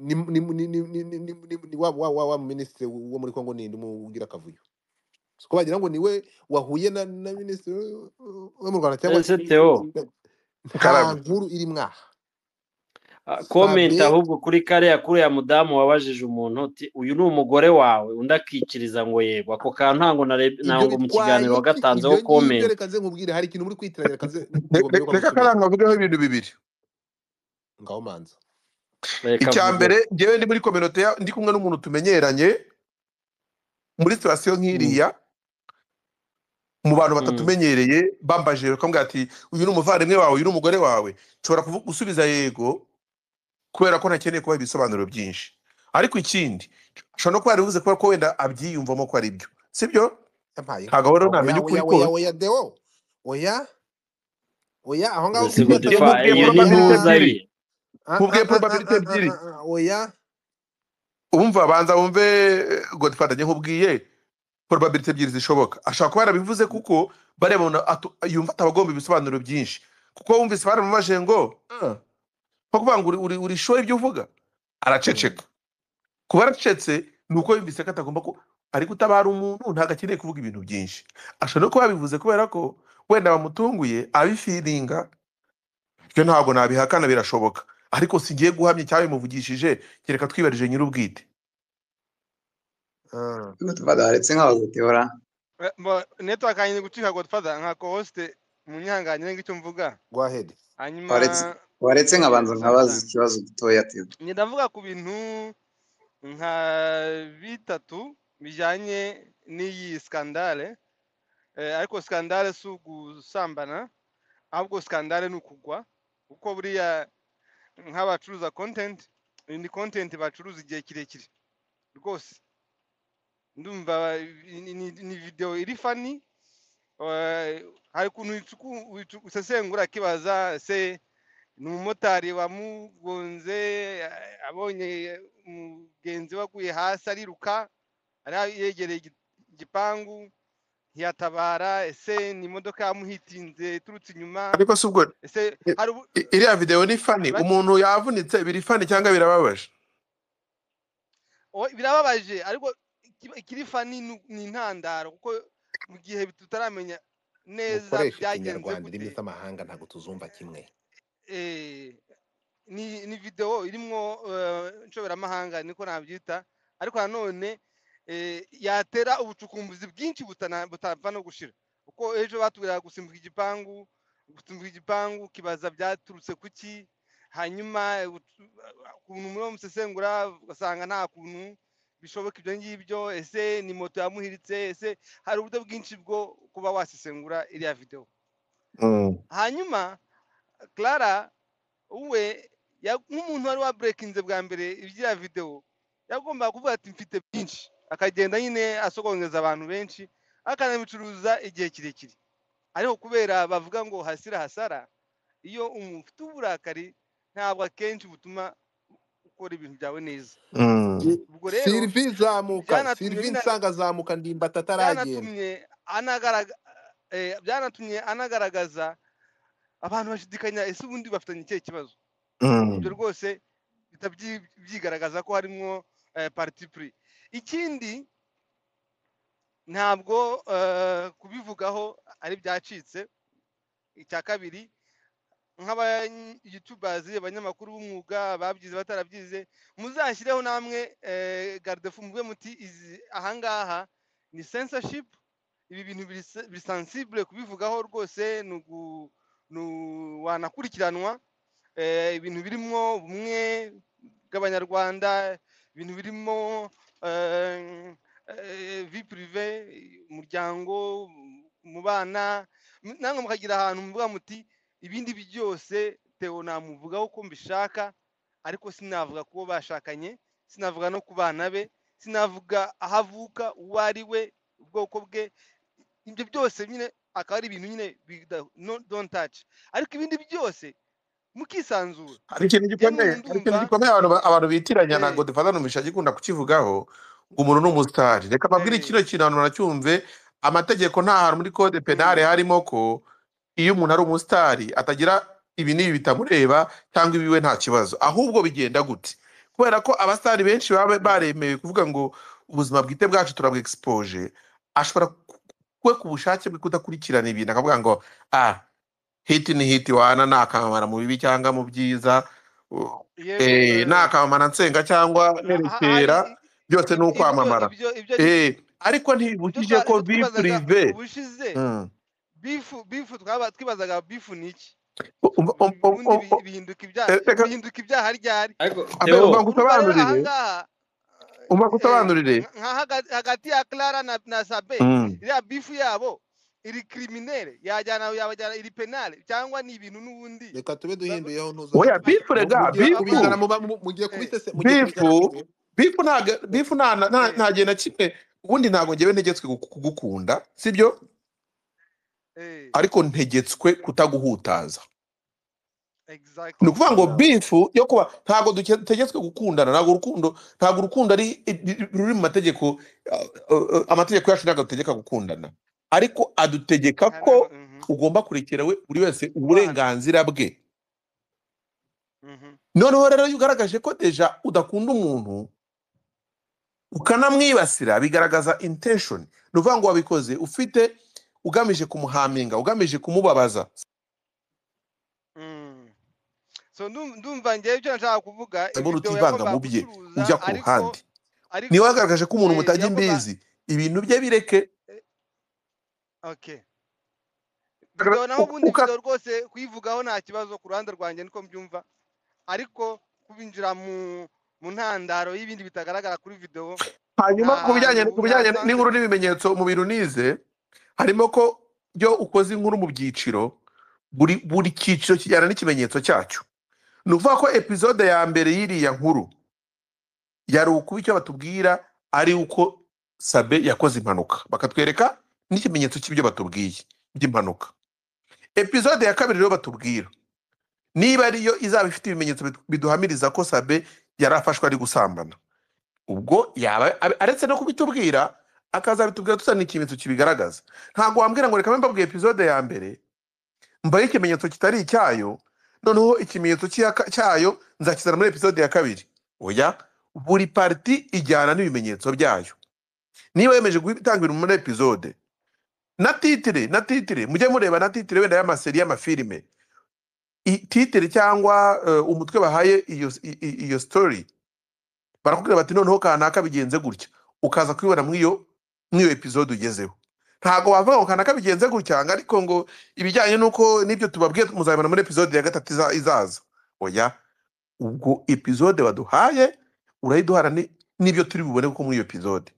Speaker 4: ni ni ni ni ni ni ni ni ni wa wa wa wa ministre wo muri Kongo ninde umugira akavuyo uzi ko wagira ngo niwe wahuye na na ministre wo mu Rwanda cyangwa
Speaker 6: ese teo
Speaker 4: nta
Speaker 5: Karame.
Speaker 4: nkuru iri mwaha
Speaker 6: ah, comment
Speaker 4: Sabe-
Speaker 6: ahubwo kuri kariya kuriya mudamu wabajije umuntu uti uyu ni umugore wawe undi akikiriza ngo yego ako kantu ntango narebye- ntango mu kiganiro wagatanzeho
Speaker 4: ibyo ngibyo
Speaker 6: comment
Speaker 4: reka nze nkubwire hari ikintu muri kwitiranya reka nze
Speaker 5: Re- re- reka karanga avugeho ibintu bibiri
Speaker 4: ngaho manza
Speaker 6: Reka
Speaker 5: icya
Speaker 6: avuge.
Speaker 5: mbere ngewe ndi muri kominote ya- ndi kumwe n'umuntu tumenyeranye muri sitasiyo nk'iriya mu bantu batatumenyereye bambajije bakambwira ati uyu ni umuvandimwe wawe uyu ni umugore wawe nshobora kuvu- gusubiza yego kubera ko ntakeneye kubaha ibisobanuro byinshi ariko ikindi ashobora no kuba yarivuze kubera ko wenda abyiyumvamo ko ari byo sibyo
Speaker 4: yampaye inka.
Speaker 5: ntabwo rero namenya
Speaker 4: oya oya
Speaker 5: ukuri
Speaker 4: oya
Speaker 5: kose
Speaker 4: oya deo oya oya aho ngaho
Speaker 6: Ubwo
Speaker 4: kuri
Speaker 6: defa,
Speaker 5: mubwiye
Speaker 6: iyo ni
Speaker 5: probability
Speaker 6: ntuza
Speaker 5: ebyiri.
Speaker 6: ye
Speaker 4: Ah,
Speaker 5: nkubwiye
Speaker 4: ah, ah,
Speaker 5: probability
Speaker 4: ah, ah,
Speaker 5: ebyiri.
Speaker 4: ah, ah, oya
Speaker 5: ubumva banza wumve eh, godfather njye nkubwiye probability ebyiri zishoboka ashobora kuba yarabivuze kuko bariya bantu atu- yumva atabagomba ibisobanuro byinshi kuko wumvise baramubaje ngo "Ah, nko kuvuga ngo uri- uri uri sure ibyo uvuga araceceka kuba aracecetse ni uko yumvise ko atagomba ko ari gutabara umuntu ntabwo akeneye kuvuga ibintu byinshi ashobora no kuba yabivuze kubera ko wenda bamutunguye abifiringa ibyo ntabwo nabihakana birashoboka ariko singiye guhamya icyabimuvugishije kereka twibarije nyir'ubwite
Speaker 4: Ah,
Speaker 8: godfather waretse nkaho gutebura
Speaker 7: eh, mbo- network yanjye iri gucika godfather nka co-host munyihanganyire ngicyo mvuga
Speaker 4: gwahed
Speaker 7: hanyuma
Speaker 8: waretse waretse nkabanza nkabaza ikibazo gitoya teo
Speaker 7: njye ndavuga ku bintu nka bitatu bijyanye n'iyi skandale Eh, ariko skandale si ugusambana ahubwo skandale ni ukugwa kuko buriya nk'abacuruza content iyi ni content bacuruza igihe kirekire rwose ndumva ni- ni- ni video iri fani eh, hari ukuntu wicuku- wicu- usesengura akibaza se ni umumotari wamugonze eh, abonye umugenzi we aguye hasi ariruka ari yegereye igi- igipangu ntiyatabara ese ni imodoka yamuhitinze iturutse inyuma
Speaker 5: ariko si ubwo
Speaker 7: ese
Speaker 5: i-
Speaker 7: hari ubu-
Speaker 5: i- iriya videwo ni fani
Speaker 7: Right.
Speaker 5: umuntu yavunitse biri fani cyangwa birababaje
Speaker 7: Oya, birababaje ariko ikiba- ikiri fani ni- ni intandaro kuko mu gihe tutaramenya neza
Speaker 4: mukoreshe
Speaker 7: byagenze
Speaker 4: ikinyarwanda
Speaker 7: gute
Speaker 4: indimi z'amahanga ntabwo tuzumva kimwe
Speaker 7: eh, ni ni video irimwo eh, inshoberamahanga niko nabyita ariko nanone eh, yatera ubucukumbuzi bwinshi butana- butapfa no gushira kuko ejo batubwiraga gusimbuka igipangu gusimbuka igipangu kibaza byaturutse kuki hanyuma eh, utu- ukuntu muri wo musesengura ugasanga nta kuntu bishoboka ibyo ngibyo ese ni moto yamuhiritse ese hari uburyo bwinshi bwo kuba wasesengura iriya video hanyuma clara we ya- nk'umuntu wari waburekinze bwa mbere ibyiriya videwo yagombaga kuvuga ati mfite byinshi akagenda nyine asogongeza abantu benshi akanabicuruza igihe kirekire ariko kubera bavuga ngo hasira hasara iyo umuntu ufite uburakari ntabwo akenshi butuma ukora ibintu byawe neza ubwo rero
Speaker 4: sirvi zamuka
Speaker 7: byanatumye
Speaker 4: sirvi
Speaker 7: bina
Speaker 4: nsanga azamuka ndimbata ataragenda
Speaker 7: byanatumye anagaraga eh, byanatumye anagaragaza abantu bashidikanya ese ubundi bafitanye ikihe kibazo ibyo rwose bihita byi- byigaragaza ko harimo partipuri ikindi ntabwo eh, kubivugaho ari byacitse icya kabiri nk'abayutubazi abanyamakuru b'umwuga babyize batarabyize muzashyireho namwe eh, gardefu muve muti izi ahangaha ni censorship ibi bintu birisa- birisansibule kubivugaho rwose ni ugu- ni u- wanakurikiranwa eh, ibintu birimo ubumwe bw'abanyarwanda ibintu birimo eh, eh, vie prive umuryango mu bana m- namwe mukagira ahantu muvuga muti ibindi byose tewo namuvugaho uko mbishaka ariko sinavuga kubo bashakanye sinavuga no ku bana be sinavuga aho avuka uwo ari we ubwoko bwe ibyo byose nyine akaba ari ibintu nyine bida- no- don't touch ariko ibindi byose mukisanzura
Speaker 5: hari ikintu gikomeye
Speaker 7: yemwe
Speaker 5: hari ikintu
Speaker 7: ndumva
Speaker 5: gikomeye abantu ba- abantu bitiranya na
Speaker 7: eh,
Speaker 5: godfather numisha agikunda kukivugaho ngo umuntu ni umusitari reka mbabwire
Speaker 7: eh,
Speaker 5: kino kintu abantu nacyumve amategeko nta hantu muri code penale
Speaker 7: mm,
Speaker 5: harimo ko iyo umuntu ari umusitari atagira ibi n'ibi bitamureba cyangwa ibiwe nta kibazo ahubwo bigenda gute kubera ko abasitari benshi baba baremewe kuvuga ngo ubuzima bwite bwacu turabwexpoje ashobora ku- we ku bushake bwe kudakurikirana ibintu akavuga ngo ah hiti ni hiti wana ni akamamara mu bibi cyangwa mu byiza u-
Speaker 7: yego
Speaker 5: eh, ni
Speaker 7: eh,
Speaker 5: akamamara nsenga cyangwa
Speaker 7: ha- ha- hari
Speaker 5: nerekera
Speaker 7: i-
Speaker 5: byose ni
Speaker 7: i- ibyo
Speaker 5: ukwamamara
Speaker 7: ibyo ibyo
Speaker 5: Eh, ariko
Speaker 7: ibyo
Speaker 5: ntibibujije
Speaker 7: twa-
Speaker 5: ko
Speaker 7: ibyo
Speaker 5: vi
Speaker 7: twibazaga
Speaker 5: purive
Speaker 7: ubushize
Speaker 5: Mm.
Speaker 7: bifu bifu twaba twibazaga bifu ni iki
Speaker 5: U- u- u- u-
Speaker 7: ubundi
Speaker 5: u- u-
Speaker 7: bi- bihinduka ibyaha
Speaker 5: eh, reka
Speaker 7: bihinduka ibyaha ryari
Speaker 6: ariko
Speaker 5: abe-
Speaker 6: teo
Speaker 5: umva
Speaker 7: urumva rero aha
Speaker 5: ngusobanurire
Speaker 7: ngaha
Speaker 5: umva
Speaker 7: eh,
Speaker 5: ngusobanurire
Speaker 7: nka nka haga- hagati ya clara na, na sabe
Speaker 5: Mm.
Speaker 7: iriya bifu yabo iri criminelle yajyana yabajyana iri penale cyangwa ni ibintu n'ubundi
Speaker 4: reka tube
Speaker 7: ba- ba-
Speaker 4: duhinduyeho ntuza
Speaker 5: oya
Speaker 7: ba-
Speaker 5: bifu
Speaker 4: mu-
Speaker 5: rega
Speaker 4: mugiye
Speaker 5: bifu
Speaker 4: kubizana
Speaker 7: bakora
Speaker 4: mu ba- mu- mugiye
Speaker 7: eh,
Speaker 4: kubisese mugiye kubijyana mu
Speaker 5: bifu
Speaker 4: gihe
Speaker 5: bifu ntago bifu nta na- nta-
Speaker 7: eh,
Speaker 5: nta gihe na kimwe ubundi ntabwo ngewe ntegetswe kugu- kugukunda sibyo
Speaker 7: eh,
Speaker 5: ariko ntegetswe kutaguhutaza ni
Speaker 7: exactly
Speaker 5: ukuvuga ngo
Speaker 6: yeah.
Speaker 5: bifu yo kuba ntabwo duke- dutegetswe gukundana ntabwo urukundo ntabwo urukundo ari ruri mu mategeko uh, uh, amategeko yacu ntabwo adutegeka gukundana ariko adutegeka
Speaker 7: hari n'ama
Speaker 5: ko
Speaker 7: mhm,
Speaker 5: ugomba kurekera we buri wese
Speaker 7: kubana
Speaker 5: uburenganzira bwe
Speaker 7: mhm,
Speaker 5: noneho rero iyo ugaragaje ko deja udakunda umuntu ukanamwibasira bigaragaza intention ni ukuvuga ngo wabikoze ufite ugamije kumuhaminga ugamije kumubabaza
Speaker 7: mm. so ndum- ndumva ngewe icyo nashaka kuvuga
Speaker 5: mbona
Speaker 7: video
Speaker 5: utivanga mu
Speaker 7: yagombaga
Speaker 5: bye
Speaker 7: gucuruza
Speaker 5: ujya ku
Speaker 7: ariko
Speaker 5: ruhande niba
Speaker 7: ariko
Speaker 5: wagaragaje ko umuntu
Speaker 7: eh,
Speaker 5: mutajya
Speaker 7: yagomba
Speaker 5: imbizi ibintu bye bireke
Speaker 7: eh, okay video naho
Speaker 5: uka-
Speaker 7: ubundi
Speaker 5: uka-
Speaker 7: video rwose kuyivugaho nta kibazo ku ruhande rwanjye niko mbyumva ariko kubinjira mu mu ntandaro y'ibindi bitagaragara kuri video
Speaker 5: hanyuma
Speaker 7: nta
Speaker 5: ku
Speaker 7: hantu
Speaker 5: bijyanye ku bijyanye
Speaker 7: nasanze
Speaker 5: n'inkuru n'ibimenyetso mu bintu nize harimo ko iyo ukoze inkuru mu byiciro buri buri cyiciro kijyana n'ikimenyetso cyacyo ni ukuvuga ko epizode ya mbere y'iriya nkuru yari ukuba icyo batubwira ari uko sabe yakoze impanuka bakatwereka n'ikimenyetso cy'ibyo batubwiye by'impanuka epizode ya kabiri rero batubwira niba ariyo izaba ifite ibimenyetso bidu- biduhamiriza ko sabe yari afashwe ari gusambana ubwo yaba abe- aretse no kubitubwira akazabitubwira tuzana ikimenyetso kibigaragaza ntabwo wambwira ngo reka mbe mbabwiye epizode ya mbere mbaye ikimenyetso kitari icyayo noneho ikimenyetso cy'iyaka- cyayo nzakizana muri epizode ya kabiri oya buri pariti ijyana n'ibimenyetso byayo niba yemeje gutanga ibintu muri epizode na titire na titire mujye mureba na titire wenda y'amaseri y'amafilime i- titire cyangwa eh, umutwe bahaye iyo i- i- iyo story barakubwira bati noneho kanaka bigenze gutya ukaza kubibona muri iyo muri iyo episode ugezeho ntabwo wavuga ngo kanaka bigenze gutya ngo ariko ngo ibijyanye n'uko n'ibyo tubabwiye muzabibona muri episode ya gatatu iza- izaza oya ubwo episode baduhaye urayiduhana ni- n'ibyo turi bubone kuko muri iyo episode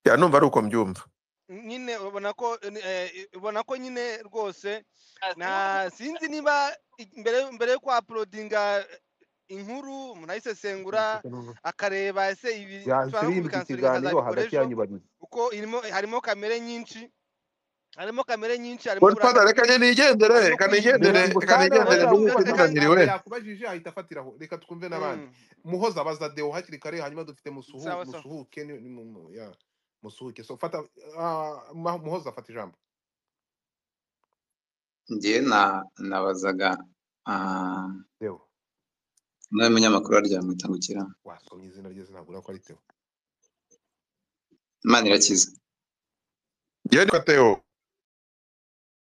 Speaker 5: ya numva ari uko mbyumva
Speaker 7: nyine ubona ko eh, ubona ko nyine rwose na sinzi niba i- mbere mbere yo kwa uploadinga inkuru umuntu ayisesengura akareba ese ibi
Speaker 4: yahise
Speaker 7: nshobora no
Speaker 4: yimbika
Speaker 7: kubikansuringa
Speaker 4: ikiganiro
Speaker 7: akazabikora
Speaker 4: hagati
Speaker 7: ejo
Speaker 4: yanyu babiri
Speaker 7: kuko irimo harimo kamere nyinshi harimo kamere nyinshi harimo
Speaker 5: godfather
Speaker 7: uburakari
Speaker 5: reka nigendere
Speaker 7: harimo
Speaker 5: reka
Speaker 7: kuyimbura
Speaker 5: nigendere
Speaker 4: reka ngusane
Speaker 5: reka nigendere
Speaker 4: muhoza
Speaker 5: nduhe
Speaker 4: kuko
Speaker 7: muhoza
Speaker 4: nta
Speaker 7: kandi
Speaker 5: ikiganiro
Speaker 4: ntabwo
Speaker 5: we
Speaker 4: yakubajije ahita afatiraho reka twumve n'abandi
Speaker 7: mm,
Speaker 4: muhoza baza deo hakiri kare hanyuma dufite musuhu
Speaker 7: sawa sawa
Speaker 4: musuhuke ni- ni mu- mu- ya, musuhuke so fata ah, Ma- muhoza afata ijambo
Speaker 8: ngewe na nabazaga ah,
Speaker 4: deo
Speaker 8: nawe munyamakuru aryamwitangukira
Speaker 4: wasomye izina rye sinabura ko ari deo
Speaker 8: imana irakiza
Speaker 5: yewe ni Mateo